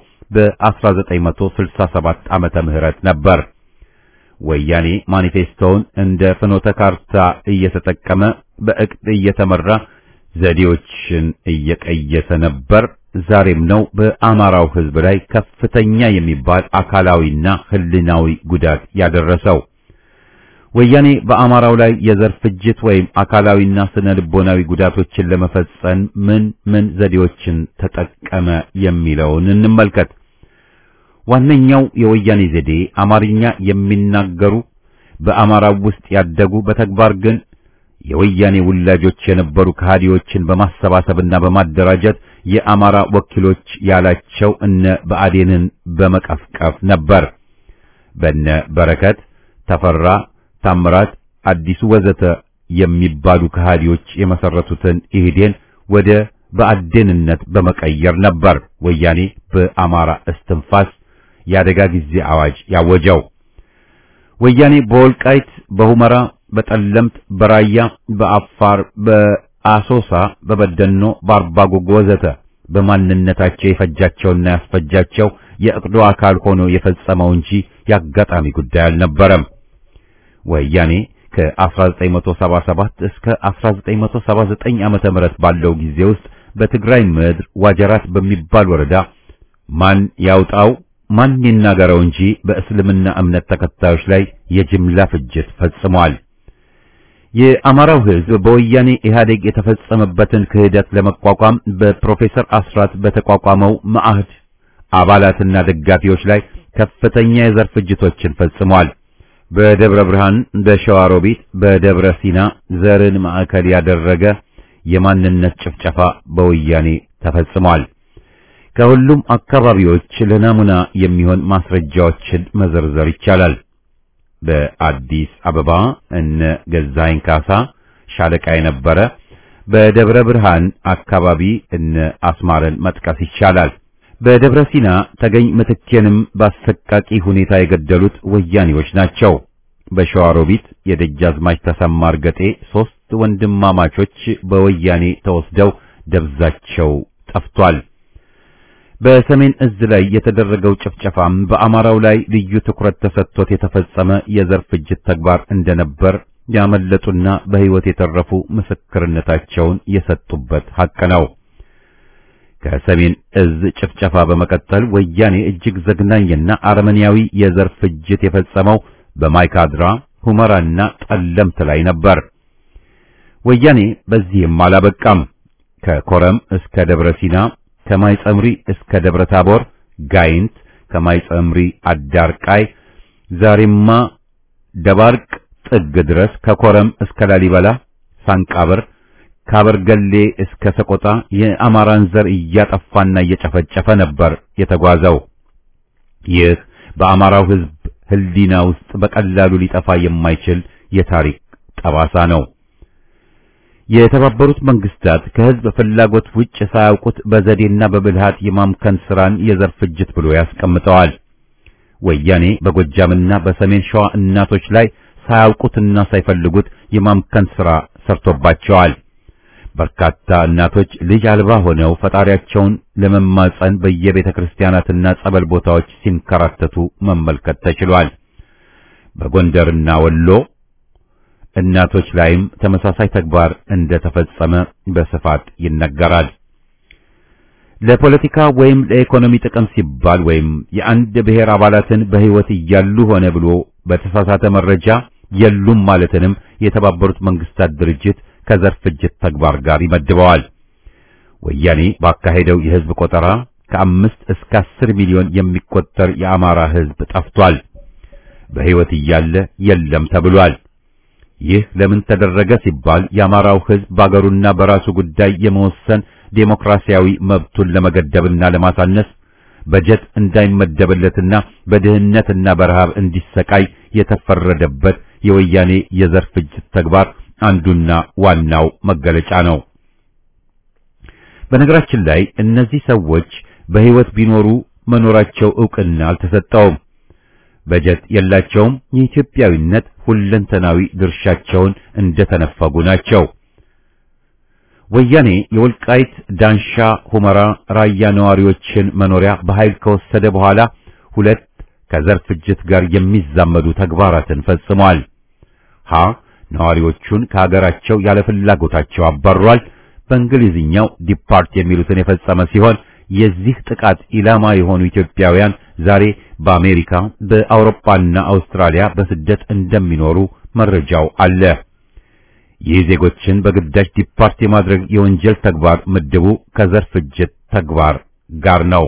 በ1967 ዓመተ ምህረት ነበር። ወያኔ ማኒፌስቶውን እንደ ፍኖተ ካርታ እየተጠቀመ በዕቅድ እየተመራ ዘዴዎችን እየቀየሰ ነበር። ዛሬም ነው በአማራው ሕዝብ ላይ ከፍተኛ የሚባል አካላዊና ሕሊናዊ ጉዳት ያደረሰው። ወያኔ በአማራው ላይ የዘር ፍጅት ወይም አካላዊና ስነ ልቦናዊ ጉዳቶችን ለመፈጸም ምን ምን ዘዴዎችን ተጠቀመ የሚለውን እንመልከት። ዋነኛው የወያኔ ዘዴ አማርኛ የሚናገሩ በአማራው ውስጥ ያደጉ በተግባር ግን የወያኔ ውላጆች የነበሩ ከሃዲዎችን በማሰባሰብና በማደራጀት የአማራ ወኪሎች ያላቸው እነ ብአዴንን በመቀፍቀፍ ነበር። በነ በረከት ተፈራ፣ ታምራት፣ አዲሱ ወዘተ የሚባሉ ከሃዲዎች የመሰረቱትን ኢህዴን ወደ ብአዴንነት በመቀየር ነበር ወያኔ በአማራ እስትንፋስ የአደጋ ጊዜ አዋጅ ያወጀው። ወያኔ በወልቃይት፣ በሁመራ፣ በጠለምት፣ በራያ፣ በአፋር፣ በአሶሳ፣ በበደኖ፣ በአርባጉጉ ወዘተ በማንነታቸው የፈጃቸውና ያስፈጃቸው የእቅዱ አካል ሆኖ የፈጸመው እንጂ የአጋጣሚ ጉዳይ አልነበረም። ወያኔ ከ1977 እስከ 1979 ዓመተ ምህረት ባለው ጊዜ ውስጥ በትግራይ ምድር ዋጀራት በሚባል ወረዳ ማን ያውጣው ማን ይናገረው እንጂ በእስልምና እምነት ተከታዮች ላይ የጅምላ ፍጅት ፈጽሟል። የአማራው ሕዝብ በወያኔ ኢህአዴግ የተፈጸመበትን ክህደት ለመቋቋም በፕሮፌሰር አስራት በተቋቋመው መዓህድ አባላትና ደጋፊዎች ላይ ከፍተኛ የዘር ፍጅቶችን ፈጽሟል። በደብረ ብርሃን፣ በሸዋሮቢት፣ በደብረ ሲና ዘርን ማዕከል ያደረገ የማንነት ጭፍጨፋ በወያኔ ተፈጽሟል። ከሁሉም አካባቢዎች ለናሙና የሚሆን ማስረጃዎችን መዘርዘር ይቻላል። በአዲስ አበባ እነ ገዛኸኝ ካሳ ሻለቃ የነበረ፣ በደብረ ብርሃን አካባቢ እነ አስማረን መጥቀስ ይቻላል። በደብረ ሲና ተገኝ ምትኬንም በአሰቃቂ ሁኔታ የገደሉት ወያኔዎች ናቸው። በሸዋሮቢት የደጃዝማች ተሰማ እርገጤ ሦስት ወንድማማቾች በወያኔ ተወስደው ደብዛቸው ጠፍቷል። በሰሜን እዝ ላይ የተደረገው ጭፍጨፋም በአማራው ላይ ልዩ ትኩረት ተሰጥቶት የተፈጸመ የዘር ፍጅት ተግባር እንደነበር ያመለጡና በሕይወት የተረፉ ምስክርነታቸውን የሰጡበት ሐቅ ነው። ከሰሜን እዝ ጭፍጨፋ በመቀጠል ወያኔ እጅግ ዘግናኝና አረመኔያዊ የዘር ፍጅት የፈጸመው በማይካድራ ሁመራና ጠለምት ላይ ነበር። ወያኔ በዚህም አላበቃም። ከኮረም እስከ ደብረ ሲና ከማይጸምሪ እስከ ደብረ ታቦር ጋይንት፣ ከማይጸምሪ አዳርቃይ፣ ዛሬማ ደባርቅ ጥግ ድረስ ከኮረም እስከ ላሊበላ ሳንቃበር፣ ካበርገሌ እስከ ሰቆጣ የአማራን ዘር እያጠፋና እየጨፈጨፈ ነበር የተጓዘው። ይህ በአማራው ሕዝብ ሕሊና ውስጥ በቀላሉ ሊጠፋ የማይችል የታሪክ ጠባሳ ነው። የተባበሩት መንግስታት ከህዝብ ፍላጎት ውጭ ሳያውቁት በዘዴና በብልሃት የማምከን ስራን የዘር ፍጅት ብሎ ያስቀምጠዋል። ወያኔ በጎጃምና በሰሜን ሸዋ እናቶች ላይ ሳያውቁትና ሳይፈልጉት የማምከን ስራ ሰርቶባቸዋል። በርካታ እናቶች ልጅ አልባ ሆነው ፈጣሪያቸውን ለመማጸን በየቤተ ክርስቲያናትና ጸበል ቦታዎች ሲንከራተቱ መመልከት ተችሏል። በጎንደርና ወሎ እናቶች ላይም ተመሳሳይ ተግባር እንደተፈጸመ በስፋት ይነገራል። ለፖለቲካ ወይም ለኢኮኖሚ ጥቅም ሲባል ወይም የአንድ ብሔር አባላትን በሕይወት እያሉ ሆነ ብሎ በተሳሳተ መረጃ የሉም ማለትንም የተባበሩት መንግስታት ድርጅት ከዘር ፍጅት ተግባር ጋር ይመድበዋል። ወያኔ ባካሄደው የህዝብ ቆጠራ ከአምስት እስከ አስር ሚሊዮን የሚቆጠር የአማራ ህዝብ ጠፍቷል። በሕይወት እያለ የለም ተብሏል። ይህ ለምን ተደረገ ሲባል የአማራው ህዝብ በአገሩና በራሱ ጉዳይ የመወሰን ዴሞክራሲያዊ መብቱን ለመገደብና ለማሳነስ በጀት እንዳይመደብለትና በድህነትና በረሃብ እንዲሰቃይ የተፈረደበት የወያኔ የዘር ፍጅት ተግባር አንዱና ዋናው መገለጫ ነው። በነገራችን ላይ እነዚህ ሰዎች በሕይወት ቢኖሩ መኖራቸው ዕውቅና አልተሰጠውም። በጀት የላቸውም። የኢትዮጵያዊነት ሁለንተናዊ ድርሻቸውን እንደተነፈጉ ናቸው። ወያኔ የወልቃይት ዳንሻ፣ ሁመራ፣ ራያ ነዋሪዎችን መኖሪያ በኃይል ከወሰደ በኋላ ሁለት ከዘር ፍጅት ጋር የሚዛመዱ ተግባራትን ፈጽሟል። ሀ ነዋሪዎቹን ከሀገራቸው ያለ ፍላጎታቸው አባሯል። በእንግሊዝኛው ዲፓርት የሚሉትን የፈጸመ ሲሆን የዚህ ጥቃት ኢላማ የሆኑ ኢትዮጵያውያን ዛሬ በአሜሪካ በአውሮፓና አውስትራሊያ በስደት እንደሚኖሩ መረጃው አለ። ይህ ዜጎችን በግዳጅ ዲፓርት የማድረግ የወንጀል ተግባር ምድቡ ከዘር ፍጅት ተግባር ጋር ነው።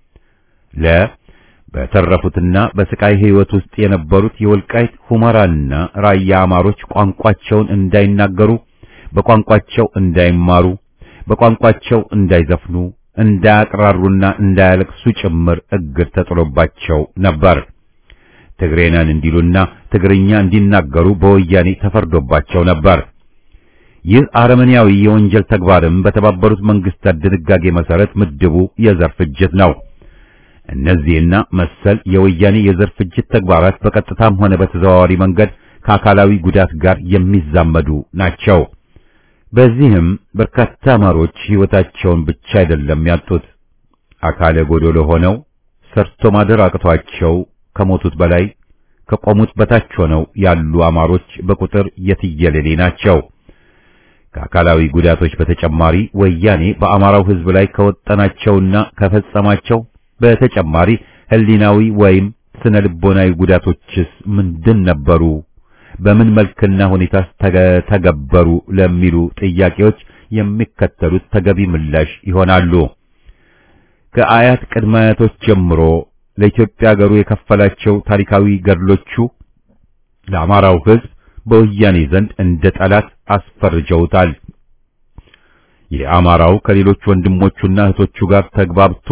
ለ በተረፉትና በስቃይ ሕይወት ውስጥ የነበሩት የወልቃይት ሁመራና ራያ አማሮች ቋንቋቸውን እንዳይናገሩ፣ በቋንቋቸው እንዳይማሩ፣ በቋንቋቸው እንዳይዘፍኑ፣ እንዳያቅራሩና እንዳያለቅሱ ጭምር እግድ ተጥሎባቸው ነበር። ትግሬነን እንዲሉና ትግርኛ እንዲናገሩ በወያኔ ተፈርዶባቸው ነበር። ይህ አረመኔያዊ የወንጀል ተግባርም በተባበሩት መንግስታት ድንጋጌ መሰረት ምድቡ የዘር ፍጅት ነው። እነዚህና መሰል የወያኔ የዘር ፍጅት ተግባራት በቀጥታም ሆነ በተዘዋዋሪ መንገድ ከአካላዊ ጉዳት ጋር የሚዛመዱ ናቸው። በዚህም በርካታ አማሮች ሕይወታቸውን ብቻ አይደለም ያጡት፣ አካለ ጎዶሎ ሆነው ሰርቶ ማደር አቅቷቸው ከሞቱት በላይ ከቆሙት በታች ሆነው ያሉ አማሮች በቁጥር የትየለሌ ናቸው። ከአካላዊ ጉዳቶች በተጨማሪ ወያኔ በአማራው ሕዝብ ላይ ከወጠናቸውና ከፈጸማቸው በተጨማሪ ሕሊናዊ ወይም ስነ ልቦናዊ ጉዳቶችስ ምንድን ነበሩ? በምን መልክና ሁኔታ ተገበሩ? ለሚሉ ጥያቄዎች የሚከተሉት ተገቢ ምላሽ ይሆናሉ። ከአያት ቅድመ አያቶች ጀምሮ ለኢትዮጵያ ሀገሩ የከፈላቸው ታሪካዊ ገድሎቹ ለአማራው ሕዝብ በወያኔ ዘንድ እንደ ጠላት አስፈርጀውታል። የአማራው ከሌሎች ወንድሞቹና እህቶቹ ጋር ተግባብቶ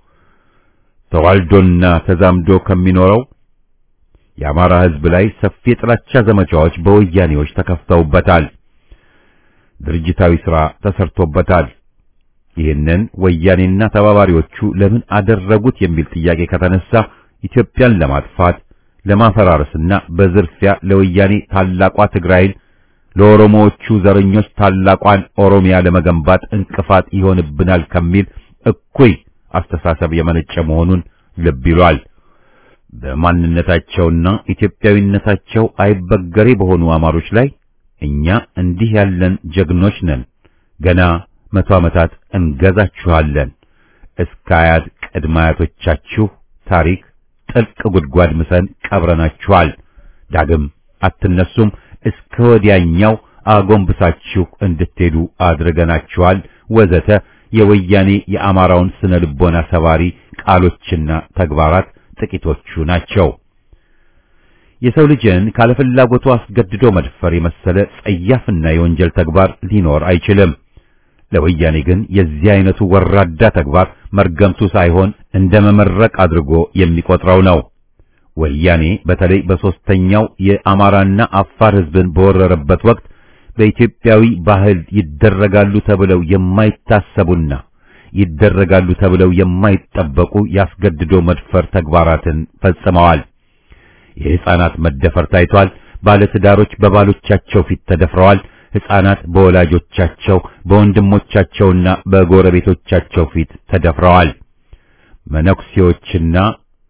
ተዋልዶና ተዛምዶ ከሚኖረው የአማራ ሕዝብ ላይ ሰፊ የጥላቻ ዘመቻዎች በወያኔዎች ተከፍተውበታል። ድርጅታዊ ሥራ ተሰርቶበታል። ይህንን ወያኔና ተባባሪዎቹ ለምን አደረጉት የሚል ጥያቄ ከተነሳ ኢትዮጵያን ለማጥፋት ለማፈራረስና በዝርፊያ ለወያኔ ታላቋ ትግራይን ለኦሮሞዎቹ ዘረኞች ታላቋን ኦሮሚያ ለመገንባት እንቅፋት ይሆንብናል ከሚል እኩይ አስተሳሰብ የመነጨ መሆኑን ልብ ይሏል። በማንነታቸውና ኢትዮጵያዊነታቸው አይበገሬ በሆኑ አማሮች ላይ እኛ እንዲህ ያለን ጀግኖች ነን፣ ገና መቶ ዓመታት እንገዛችኋለን፣ እስከ አያት ቅድመ አያቶቻችሁ ታሪክ ጥልቅ ጉድጓድ ምሰን ቀብረናችኋል፣ ዳግም አትነሱም፣ እስከ ወዲያኛው አጎንብሳችሁ እንድትሄዱ አድርገናችኋል፣ ወዘተ የወያኔ የአማራውን ስነ ልቦና ሰባሪ ቃሎችና ተግባራት ጥቂቶቹ ናቸው። የሰው ልጅን ካለፍላጎቱ አስገድዶ መድፈር የመሰለ ጸያፍና የወንጀል ተግባር ሊኖር አይችልም። ለወያኔ ግን የዚህ አይነቱ ወራዳ ተግባር መርገምቱ ሳይሆን እንደ መመረቅ አድርጎ የሚቆጥረው ነው። ወያኔ በተለይ በሶስተኛው የአማራና አፋር ሕዝብን በወረረበት ወቅት በኢትዮጵያዊ ባህል ይደረጋሉ ተብለው የማይታሰቡና ይደረጋሉ ተብለው የማይጠበቁ ያስገድዶ መድፈር ተግባራትን ፈጽመዋል። የሕፃናት መደፈር ታይቷል። ባለትዳሮች በባሎቻቸው ፊት ተደፍረዋል። ሕፃናት በወላጆቻቸው በወንድሞቻቸውና በጎረቤቶቻቸው ፊት ተደፍረዋል። መነኩሴዎችና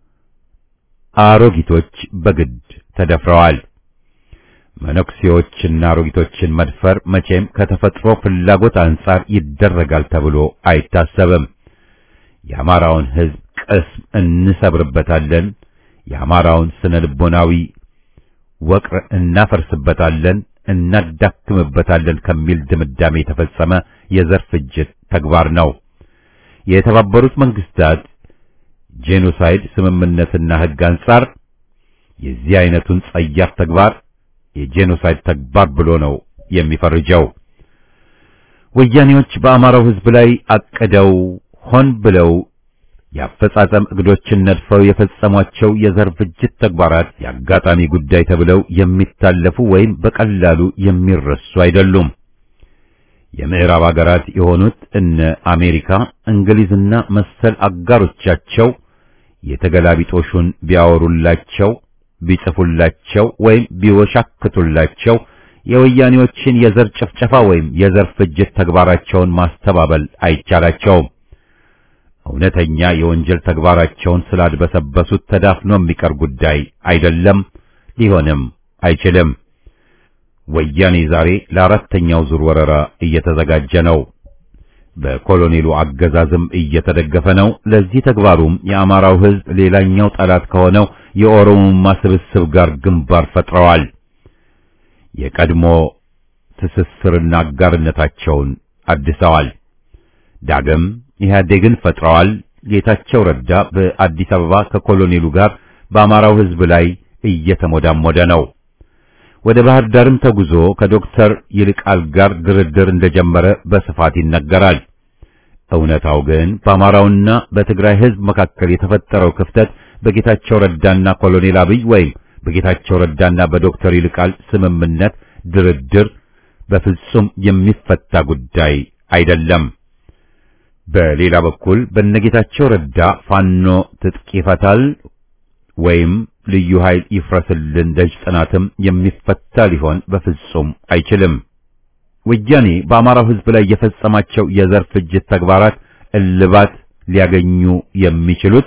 አሮጊቶች በግድ ተደፍረዋል። መነኩሴዎችና አሮጊቶችን መድፈር መቼም ከተፈጥሮ ፍላጎት አንጻር ይደረጋል ተብሎ አይታሰብም። የአማራውን ሕዝብ ቅስም እንሰብርበታለን፣ የአማራውን ስነ ልቦናዊ ወቅር እናፈርስበታለን፣ እናዳክምበታለን ከሚል ድምዳሜ የተፈጸመ የዘር ፍጅት ተግባር ነው። የተባበሩት መንግስታት ጄኖሳይድ ስምምነትና ሕግ አንጻር የዚህ አይነቱን ጸያፍ ተግባር የጄኖሳይድ ተግባር ብሎ ነው የሚፈርጀው። ወያኔዎች በአማራው ሕዝብ ላይ አቅደው ሆን ብለው የአፈጻጸም እቅዶችን ነድፈው የፈጸሟቸው የዘር ፍጅት ተግባራት የአጋጣሚ ጉዳይ ተብለው የሚታለፉ ወይም በቀላሉ የሚረሱ አይደሉም። የምዕራብ አገራት የሆኑት እነ አሜሪካ፣ እንግሊዝና መሰል አጋሮቻቸው የተገላቢጦሹን ቢያወሩላቸው ቢጽፉላቸው ወይም ቢወሻክቱላቸው የወያኔዎችን የዘር ጭፍጨፋ ወይም የዘር ፍጅት ተግባራቸውን ማስተባበል አይቻላቸውም። እውነተኛ የወንጀል ተግባራቸውን ስላድበሰበሱት ተዳፍኖ የሚቀር ጉዳይ አይደለም፣ ሊሆንም አይችልም። ወያኔ ዛሬ ለአራተኛው ዙር ወረራ እየተዘጋጀ ነው። በኮሎኔሉ አገዛዝም እየተደገፈ ነው። ለዚህ ተግባሩም የአማራው ሕዝብ ሌላኛው ጠላት ከሆነው የኦሮሞማ ስብስብ ጋር ግንባር ፈጥረዋል። የቀድሞ ትስስርና አጋርነታቸውን አድሰዋል። ዳግም ኢህአዴግን ፈጥረዋል። ጌታቸው ረዳ በአዲስ አበባ ከኮሎኔሉ ጋር በአማራው ሕዝብ ላይ እየተሞዳሞደ ነው። ወደ ባህር ዳርም ተጉዞ ከዶክተር ይልቃል ጋር ድርድር እንደጀመረ በስፋት ይነገራል። እውነታው ግን በአማራውና በትግራይ ሕዝብ መካከል የተፈጠረው ክፍተት በጌታቸው ረዳና ኮሎኔል አብይ ወይም በጌታቸው ረዳና በዶክተር ይልቃል ስምምነት ድርድር በፍጹም የሚፈታ ጉዳይ አይደለም። በሌላ በኩል በነጌታቸው ረዳ ፋኖ ትጥቅ ይፈታል ወይም ልዩ ኃይል ይፍረስልን ደጅ ጥናትም የሚፈታ ሊሆን በፍጹም አይችልም። ወያኔ በአማራው ሕዝብ ላይ የፈጸማቸው የዘር ፍጅት ተግባራት እልባት ሊያገኙ የሚችሉት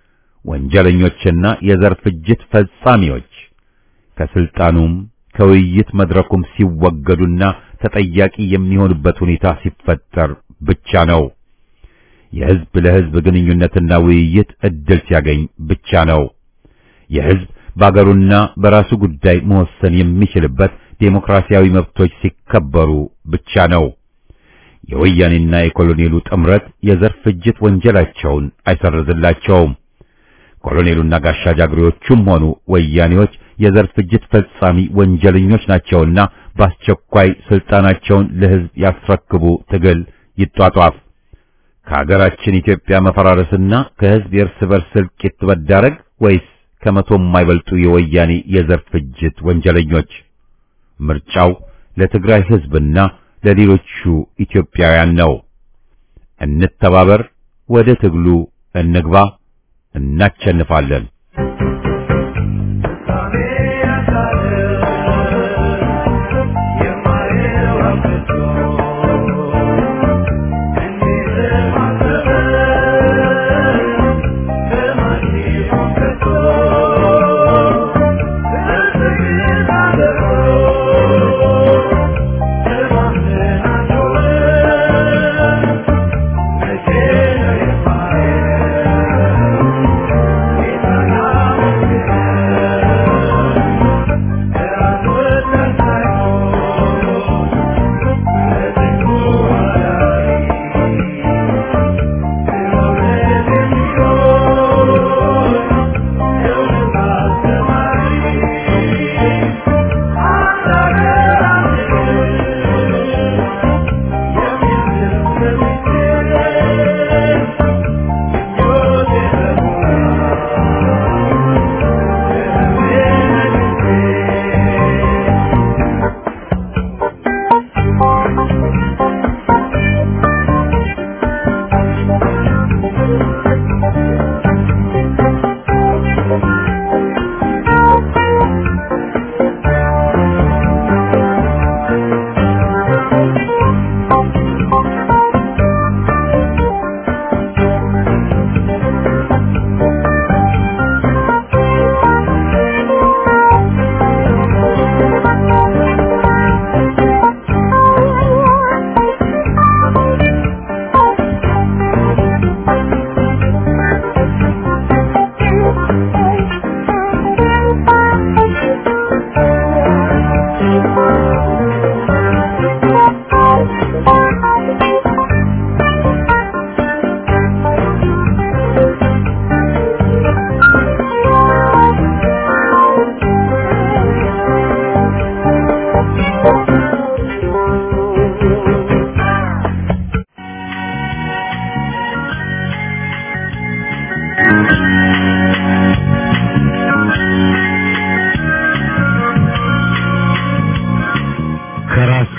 ወንጀለኞችና የዘር ፍጅት ፈጻሚዎች ከስልጣኑም ከውይይት መድረኩም ሲወገዱና ተጠያቂ የሚሆኑበት ሁኔታ ሲፈጠር ብቻ ነው። የሕዝብ ለሕዝብ ግንኙነትና ውይይት እድል ሲያገኝ ብቻ ነው። የሕዝብ በአገሩና በራሱ ጉዳይ መወሰን የሚችልበት ዴሞክራሲያዊ መብቶች ሲከበሩ ብቻ ነው። የወያኔና የኮሎኔሉ ጥምረት የዘር ፍጅት ወንጀላቸውን አይሰርዝላቸውም። ኮሎኔሉና ጋሻ ጃግሬዎቹም ሆኑ ወያኔዎች የዘር ፍጅት ፈጻሚ ወንጀለኞች ናቸውና በአስቸኳይ ስልጣናቸውን ለሕዝብ ያስረክቡ፣ ትግል ይጧጧፍ። ከሀገራችን ኢትዮጵያ መፈራረስና ከሕዝብ የእርስ በርስ እልቂት መዳረግ ወይስ ከመቶ የማይበልጡ የወያኔ የዘር ፍጅት ወንጀለኞች? ምርጫው ለትግራይ ሕዝብና ለሌሎቹ ኢትዮጵያውያን ነው። እንተባበር፣ ወደ ትግሉ እንግባ፣ እናቸንፋለን። Yeah.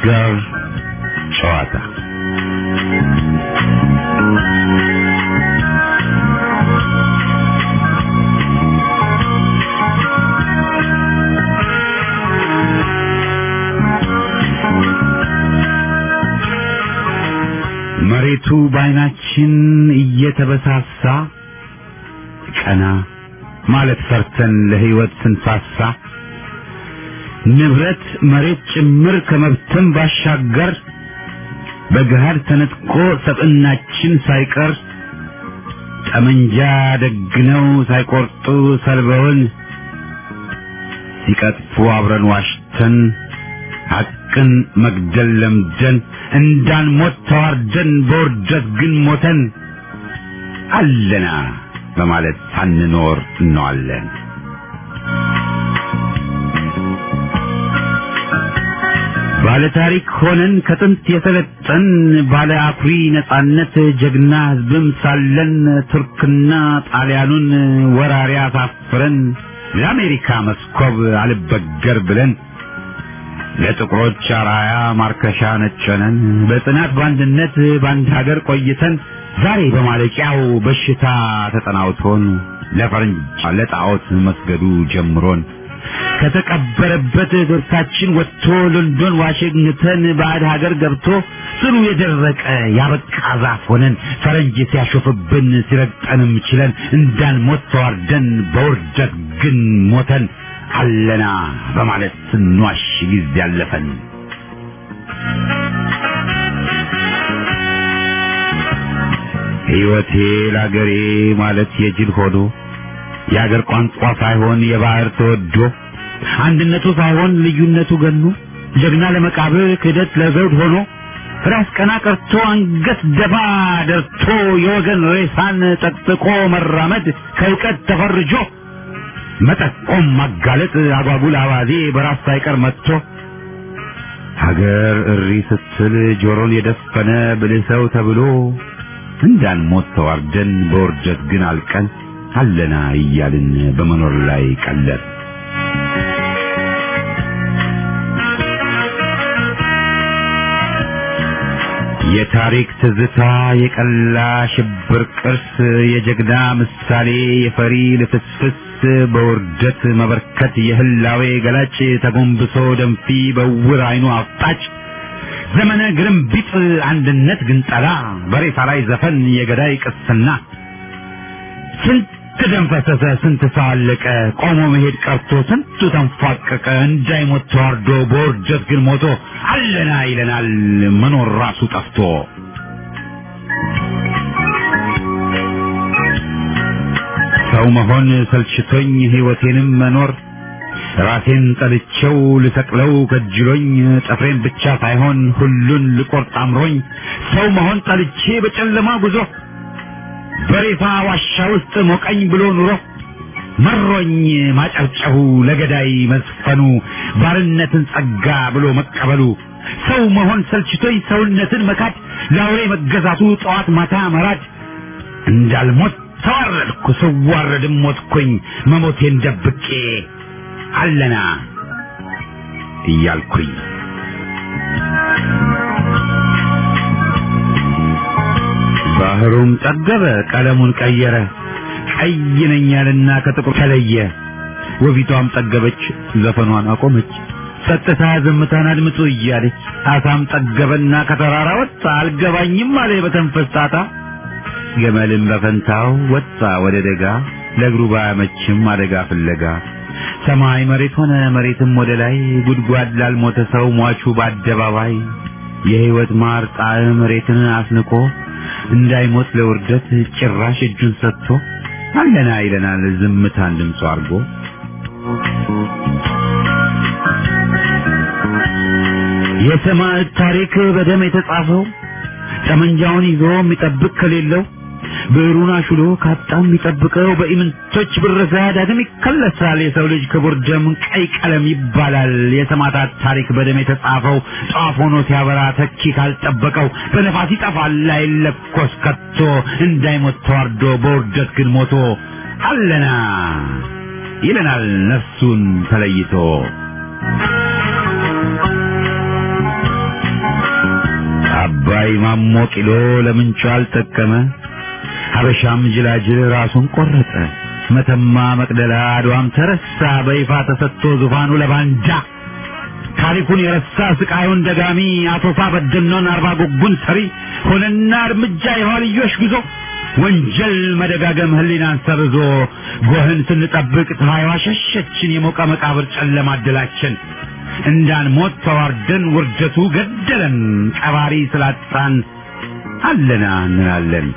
መዝገብ ጨዋታ መሬቱ በዓይናችን እየተበሳሳ ቀና ማለት ፈርተን ለሕይወት ስንሳሳ ንብረት መሬት ጭምር ከመብተን ባሻገር በገሃድ ተነጥቆ ሰብዕናችን ሳይቀር ጠመንጃ ደግነው ሳይቆርጡ ሰልበውን ሲቀጥፉ አብረን ዋሽተን ሐቅን መግደል ለምደን እንዳንሞት ተዋርደን በውርደት ግን ሞተን አለና በማለት ሳንኖር እንዋለን። ባለ ታሪክ ሆነን ከጥንት የሰለጠን ባለ አኩሪ ነጻነት ጀግና ሕዝብም ሳለን ቱርክና ጣሊያኑን ወራሪ አሳፍረን ለአሜሪካ መስኮብ አልበገር ብለን ለጥቁሮች አራያ ማርከሻ ነጨነን በጽናት በአንድነት በአንድ ሀገር ቆይተን ዛሬ በማለቂያው በሽታ ተጠናውቶን ለፈረንጅ ለጣዖት መስገዱ ጀምሮን ከተቀበረበት እግርታችን ወጥቶ ሎንዶን ዋሽንግተን ባዕድ ሀገር ገብቶ ስሩ የደረቀ ያበቃ ዛፍ ሆነን ፈረንጅ ሲያሾፍብን ሲረግጠንም ችለን እንዳንሞት ተዋርደን በውርደት ግን ሞተን አለና በማለት ስንዋሽ ጊዜ ያለፈን ሕይወቴ ለአገሬ ማለት የጅል ሆኖ የአገር ቋንቋ ሳይሆን የባህር ተወዶ አንድነቱ ሳይሆን ልዩነቱ ገኖ ጀግና ለመቃብር ክህደት ለዘውድ ሆኖ ራስ ቀና ቀርቶ አንገት ደፋ ደርቶ የወገን ሬሳን ጠቅጥቆ መራመድ ከእውቀት ተፈርጆ መጠቆም ማጋለጥ አጓጉል አባዜ በራስ ሳይቀር መጥቶ ሀገር እሪ ስትል ጆሮን የደፈነ ብልህ ሰው ተብሎ እንዳንሞት ተዋርደን በውርደት ግን አልቀን አለና እያልን በመኖር ላይ ቀለድ የታሪክ ትዝታ የቀላ ሽብር ቅርስ የጀግና ምሳሌ የፈሪ ልፍስፍስ በውርደት መበርከት የህላዌ ገላጭ ተጎንብሶ ደንፊ በውር አይኑ አፍጣጭ ዘመነ ግርምቢጥ አንድነት ግንጠላ በሬሳ ላይ ዘፈን የገዳይ ቅስና ስንት ደም ፈሰሰ፣ ስንት ሰው አለቀ፣ ቆሞ መሄድ ቀርቶ ስንቱ ተንፏቀቀ፣ እንዳይሞት ተዋርዶ በውርደት ግን ሞቶ አለና ይለናል መኖር ራሱ ጠፍቶ። ሰው መሆን ሰልችቶኝ ሕይወቴንም መኖር ራሴን ጠልቼው ልሰቅለው ከጅሎኝ ጥፍሬን ብቻ ሳይሆን ሁሉን ልቆርጥ አምሮኝ ሰው መሆን ጠልቼ በጨለማ ጉዞ በሬሳ ዋሻ ውስጥ ሞቀኝ ብሎ ኑሮ መሮኝ ማጨብጨቡ ለገዳይ መዝፈኑ ባርነትን ጸጋ ብሎ መቀበሉ ሰው መሆን ሰልችቶኝ ሰውነትን መካድ ለአውሬ መገዛቱ ጠዋት ማታ መራድ እንዳልሞት ተዋረድኩ ስዋረድም ሞትኩኝ መሞቴን ደብቄ አለና እያልኩኝ ባህሩም ጠገበ ቀለሙን ቀየረ ቀይ ነኝ ያለና ከጥቁር ተለየ ወቢቷም ጠገበች ዘፈኗን አቆመች ጸጥታ ዝምታን አድምጡ እያለች አሳም ጠገበና ከተራራ ወጣ አልገባኝም አለ በተንፈስ ጣጣ ገመልም በፈንታው ወጣ ወደ ደጋ ለእግሩ ባያመችም አደጋ ፍለጋ ሰማይ መሬት ሆነ መሬትም ወደ ላይ ጉድጓድ ላልሞተ ሰው ሟቹ በአደባባይ የሕይወት ማር ጣዕም መሬትን አስንቆ እንዳይሞት ለውርደት ጭራሽ እጁን ሰጥቶ አለና ይለናል ዝምታን ድምፁ አድርጎ የሰማዕት ታሪክ በደም የተጻፈው ጠመንጃውን ይዞ የሚጠብቅ ከሌለው ብዕሩን አሹሎ ካጣ የሚጠብቀው በኢምንቶች ብረሳ ዳግም ይከለሳል። የሰው ልጅ ክቡር ደም ቀይ ቀለም ይባላል። የሰማዕታት ታሪክ በደም የተጻፈው ጧፍ ሆኖ ሲያበራ ተኪ ካልጠበቀው በነፋስ ይጠፋል አይለኮስ ከቶ እንዳይሞት ተዋርዶ በውርደት ግን ሞቶ አለና ይለናል ነፍሱን ተለይቶ አባይ ማሞ ቂሎ ለምንቹ አልጠቀመ ሀበሻም ጅላጅል ራሱን ቆረጠ መተማ መቅደላ አድዋም ተረሳ በይፋ ተሰጥቶ ዙፋኑ ለባንጃ ታሪኩን የረሳ ስቃዩን ደጋሚ አቶፋ በደኖን አርባ ጉጉን ሰሪ ሆነና እርምጃ የኋልዮሽ ጉዞ ወንጀል መደጋገም ህሊናን ሰርዞ ጎህን ስንጠብቅ ፀሐይዋ ሸሸችን የሞቀ መቃብር ጨለማ አደላችን እንዳንሞት ተዋርደን ውርደቱ ገደለን ቀባሪ ስላጣን አለና እንላለን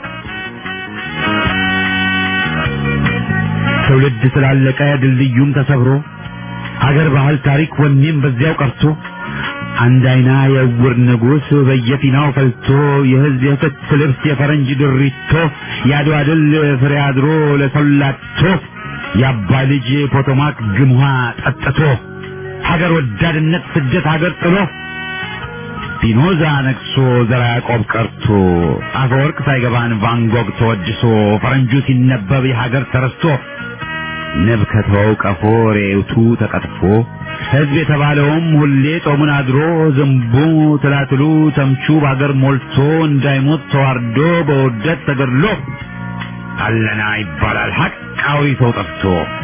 ትውልድ ስላለቀ ድልድዩም ተሰብሮ አገር ባህል ታሪክ ወኔም በዚያው ቀርቶ አንድ አይና የዕውር ንጉሥ በየፊናው ፈልቶ የህዝብ የፍት ልብስ የፈረንጅ ድሪቶ የአድዋ ድል ፍሬ አድሮ ለሰላቶ የአባ ልጅ ፖቶማክ ግምሃ ጠጥቶ ሀገር ወዳድነት ስደት ሀገር ጥሎ ፒኖዛ ነግሶ ዘራ ያዕቆብ ቀርቶ አፈወርቅ ሳይገባን ቫንጎግ ተወድሶ ፈረንጁ ሲነበብ የሀገር ተረስቶ ንብ ከተወው ቀፎ ሬውቱ ተቀጥፎ ሕዝብ የተባለውም ሁሌ ጾሙን አድሮ ዝንቡ ትላትሉ ተምቹ በአገር ሞልቶ እንዳይሞት ተዋርዶ በውርደት ተገድሎ አለና ይባላል ሐቃዊ ሰው ጠፍቶ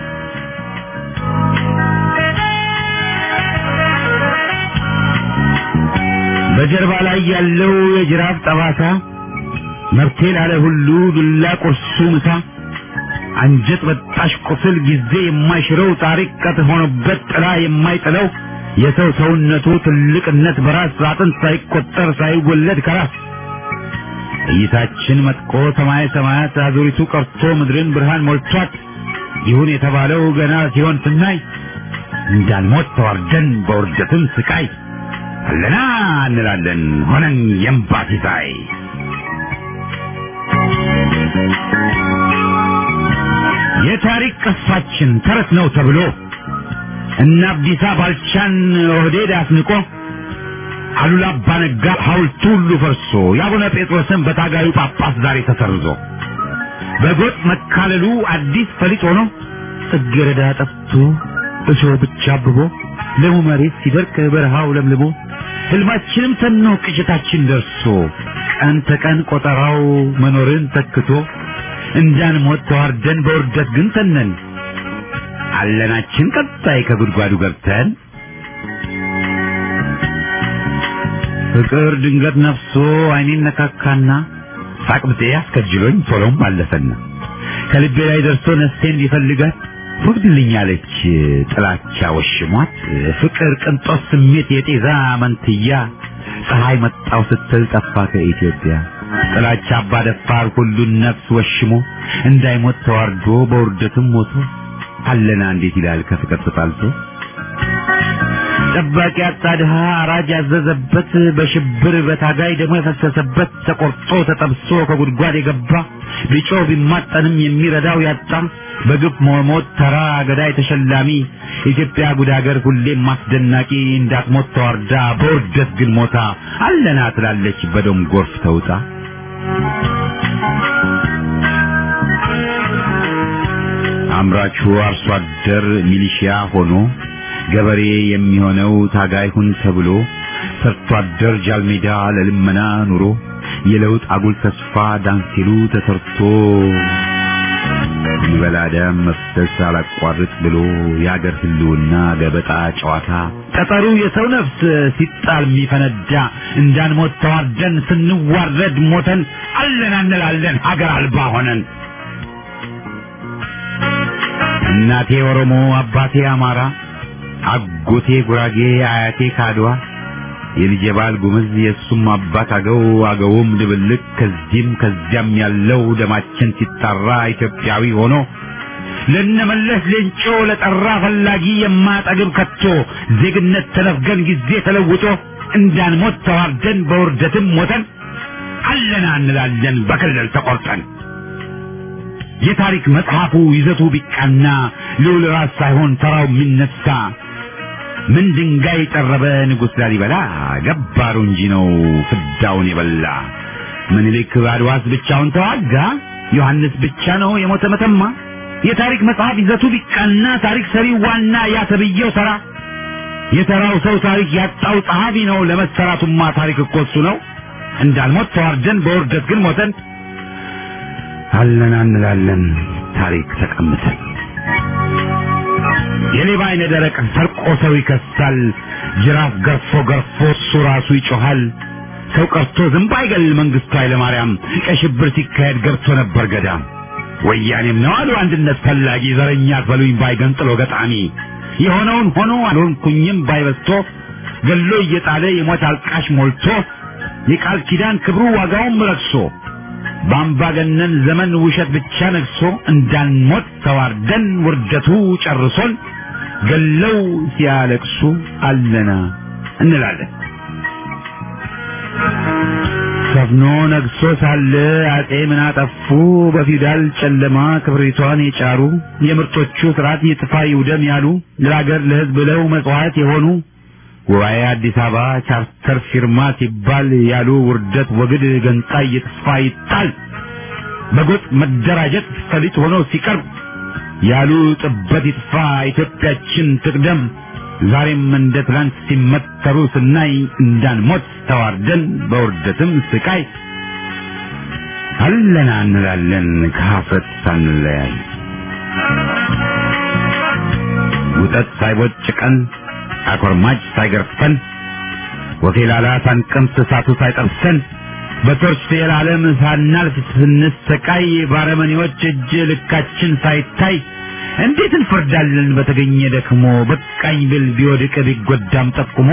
በጀርባ ላይ ያለው የጅራፍ ጠባሳ መብቴ ላለ ሁሉ ዱላ ቁርሱ ምሳ አንጀት በጣሽ ቁስል ጊዜ የማይሽረው ታሪክ ቀጥ ሆኖበት ጥላ የማይጥለው የሰው ሰውነቱ ትልቅነት በራስ አጥንት ሳይቆጠር ሳይወለድ ከራስ እይታችን መጥቆ ሰማይ ሰማያት አዙሪቱ ቀርቶ ምድርን ብርሃን ሞልቷት ይሁን የተባለው ገና ሲሆን ስናይ እንዳንሞት ተዋርደን በውርደትም ስቃይ አለና እንላለን ሆነን የእምባ ሲሳይ የታሪክ ቅርሳችን ተረት ነው ተብሎ እነ አብዲሳ ባልቻን ኦህዴድ አስንቆ አሉላ አባ ነጋ ሐውልቱ ሁሉ ፈርሶ የአቡነ ጴጥሮስን በታጋዩ ጳጳስ ዛሬ ተሰርዞ በጎጥ መካለሉ አዲስ ፈሊጥ ሆኖ ጽጌረዳ ጠፍቶ እሾህ ብቻ አብቦ ለሙ መሬት ሲደርቅ በረሃው ለምልሞ ህልማችንም ተኖ ቅዠታችን ደርሶ ቀን ተቀን ቆጠራው መኖርን ተክቶ እንዳንሞት ተዋርደን በውርደት ግን ተነን አለናችን ቀጣይ ከጉድጓዱ ገብተን ፍቅር ድንገት ነፍሶ አይኔን ነካካና ሳቅብጤ አስከጅሎኝ ቶሎም አለፈና ከልቤ ላይ ደርሶ ነፍሴን ሊፈልጋት ወግድልኛለች ጥላቻ ወሽሟት ፍቅር ቅንጦት ስሜት የጤዛ መንትያ ፀሐይ መጣው ስትል ጠፋ ከኢትዮጵያ ጥላቻ አባደፋር ሁሉን ነፍስ ወሽሞ እንዳይሞት ተዋርዶ በውርደትም ሞቶ አለና እንዴት ይላል ከፍቅር ተጣልቶ ጠባቂ አጣ ድሃ አራጅ ያዘዘበት በሽብር በታጋይ ደግሞ የፈሰሰበት ተቆርጦ ተጠብሶ ከጉድጓድ የገባ ቢጮህ ቢማጠንም የሚረዳው ያጣ በግፍ መሞት ተራ ገዳይ ተሸላሚ ኢትዮጵያ ጉድ ሀገር ሁሌም አስደናቂ እንዳትሞት ተዋርዳ በውርደት ግን ሞታ አለና ትላለች በደም ጎርፍ ተውጣ አምራቹ አርሶ አደር ሚሊሺያ ሆኖ ገበሬ የሚሆነው ታጋይ ሁን ተብሎ ሰርቶ አደር ጃልሜዳ ለልመና ኑሮ የለውጥ አጉል ተስፋ ዳንሲሉ ተሰርቶ ይበላ ደም መፍሰስ አላቋርጥ ብሎ የአገር ህልውና ገበጣ ጨዋታ ጠጠሩ የሰው ነፍስ ሲጣል የሚፈነዳ እንዳንሞት ተዋርደን ስንዋረድ ሞተን አለን እንላለን ሀገር አልባ ሆነን እናቴ ኦሮሞ አባቴ አማራ አጎቴ ጉራጌ አያቴ ካድዋ የልጄ ባል ጉምዝ የእሱም አባት አገው አገውም ድብልቅ ከዚህም ከዚያም ያለው ደማችን ሲጣራ ኢትዮጵያዊ ሆኖ ለነመለስ ሌንጮ ለጠራ ፈላጊ የማጠግብ ከቶ ዜግነት ተነፍገን ጊዜ ተለውጦ እንዳንሞት ተዋርደን በውርደትም ሞተን አለና እንላለን በክልል ተቆርጠን የታሪክ መጽሐፉ ይዘቱ ቢቃና ልዑል ራስ ሳይሆን ተራው የሚነሳ ምን ድንጋይ ጠረበ ንጉሥ ላሊበላ ገባሩ እንጂ ነው ፍዳውን የበላ ምኒልክ አድዋስ ብቻውን ተዋጋ ዮሐንስ ብቻ ነው የሞተ መተማ የታሪክ መጽሐፍ ይዘቱ ቢቃና ታሪክ ሰሪው ዋና ያ ተብዬው ተራ የተራው ሰው ታሪክ ያጣው ጸሐፊ ነው ለመሰራቱማ ታሪክ እኮ እሱ ነው እንዳልሞት ተዋርደን በውርደት ግን ሞተን አለና እንላለን ታሪክ ተቀምጠን የሌባ አይነ ደረቅ ሰርቆ ሰው ይከሳል። ጅራፍ ገርፎ ገርፎ እሱ ራሱ ይጮሃል። ሰው ቀርቶ ዝንብ አይገል መንግስቱ ኃይለማርያም ቀይ ሽብር ሲካሄድ ገብቶ ነበር ገዳም። ወያኔም ነው አሉ አንድነት ፈላጊ ዘረኛ አትበሉኝ ባይ ገንጥሎ ገጣሚ የሆነውን ሆኖ አልሆንኩኝም ባይበስቶ ገሎ እየጣለ የሞት አልቃሽ ሞልቶ የቃል ኪዳን ክብሩ ዋጋውም ረክሶ በአምባገነን ዘመን ውሸት ብቻ ነግሶ እንዳንሞት ተዋርደን ውርደቱ ጨርሶን ገለው ሲያለቅሱ አለና እንላለን። ሰፍኖ ነግሶ ሳለ አጼ ምን አጠፉ? በፊውዳል ጨለማ ክብሪቷን የጫሩ የምርጦቹ ስርዓት ይጥፋ ይውደም ያሉ ለሀገር ለሕዝብ ብለው መጽዋዕት የሆኑ ጉባኤ አዲስ አበባ ቻርተር ፊርማ ሲባል ያሉ ውርደት ወግድ ገንጣይ ይጥፋ ይጣል በጎጥ መደራጀት ፈሊጥ ሆኖ ሲቀርብ ያሉ ጥበት ይጥፋ ኢትዮጵያችን ትቅደም ዛሬም እንደ ትላንት ሲመተሩ ስናይ እንዳንሞት ተዋርደን በውርደትም ስቃይ አለና እንላለን ከሀፍረት ሳንለያይ ውጠት ሳይቦጭቀን አኮርማጭ ሳይገርፈን ወፌላላ ሳንቀምስ እሳቱ ሳይጠብሰን በቶርች የዓለም ሳናልፍ ስንሰቃይ ባረመኔዎች እጅ ልካችን ሳይታይ እንዴት እንፈርዳለን በተገኘ ደክሞ በቃኝ ብል ቢወድቅ ቢጎዳም ጠቁሞ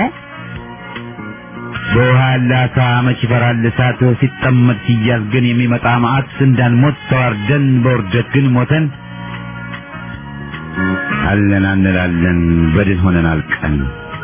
በውሃ ያለ አሳ መች ይፈራል እሳት ሲጠመድ ሲያዝ ግን የሚመጣ መዓት እንዳንሞት ተዋርደን በውርደት ግን ሞተን አለን እንላለን በድል ሆነን አልቀን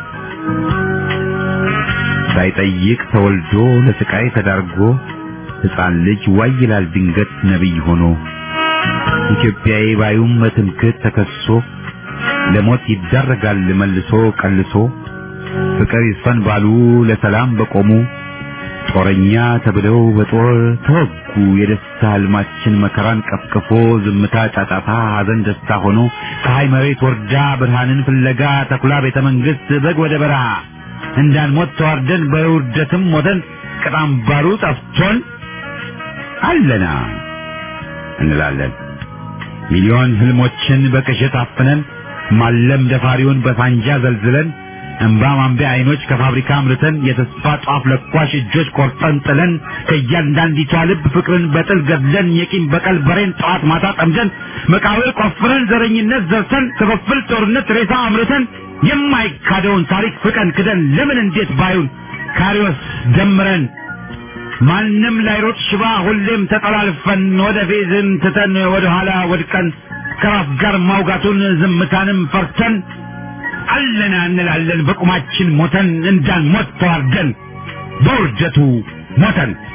ሳይጠይቅ ተወልዶ ለስቃይ ተዳርጎ ሕፃን ልጅ ዋይ ይላል ድንገት ነቢይ ሆኖ ኢትዮጵያዊ ባዩም በትምክህት ተከሶ ለሞት ይዳረጋል መልሶ ቀልሶ ፍቅር ይስፈን ባሉ ለሰላም በቆሙ ጦረኛ ተብለው በጦር ተወጉ። የደስታ ህልማችን መከራን ቀፍቅፎ ዝምታ ጫጫታ፣ ሐዘን ደስታ ሆኖ ፀሐይ መሬት ወርዳ ብርሃንን ፍለጋ ተኩላ ቤተ መንግስት በግ ወደ በረሃ እንዳንሞት ተዋርደን በውርደትም ሞተን ቅጣም ባሩ ጠፍቶን አለና እንላለን ሚሊዮን ህልሞችን በቅዠት አፍነን ማለም ደፋሪውን በሳንጃ ዘልዝለን እንባ ማንቢያ አይኖች ከፋብሪካ አምርተን የተስፋ ጧፍ ለኳሽ እጆች ቆርጠን ጥለን ከእያንዳንዲቷ ልብ ፍቅርን በጥል ገድለን የቂም በቀል በሬን ጠዋት ማታ ጠምደን መቃብር ቆፍረን ዘረኝነት ዘርተን ክፍፍል ጦርነት ሬሳ አምርተን የማይካደውን ታሪክ ፍቀን ክደን ለምን እንዴት ባዩን ካሪዎስ ደምረን ማንም ላይሮጥ ሽባ ሁሌም ተጠላልፈን ወደ ፌዝን ትተን ወደ ኋላ ወድቀን ከራስ ጋር ማውጋቱን ዝምታንም ፈርተን አለና እንላለን በቁማችን ሞተን እንዳንሞት ተዋርደን በውርደቱ ሞተን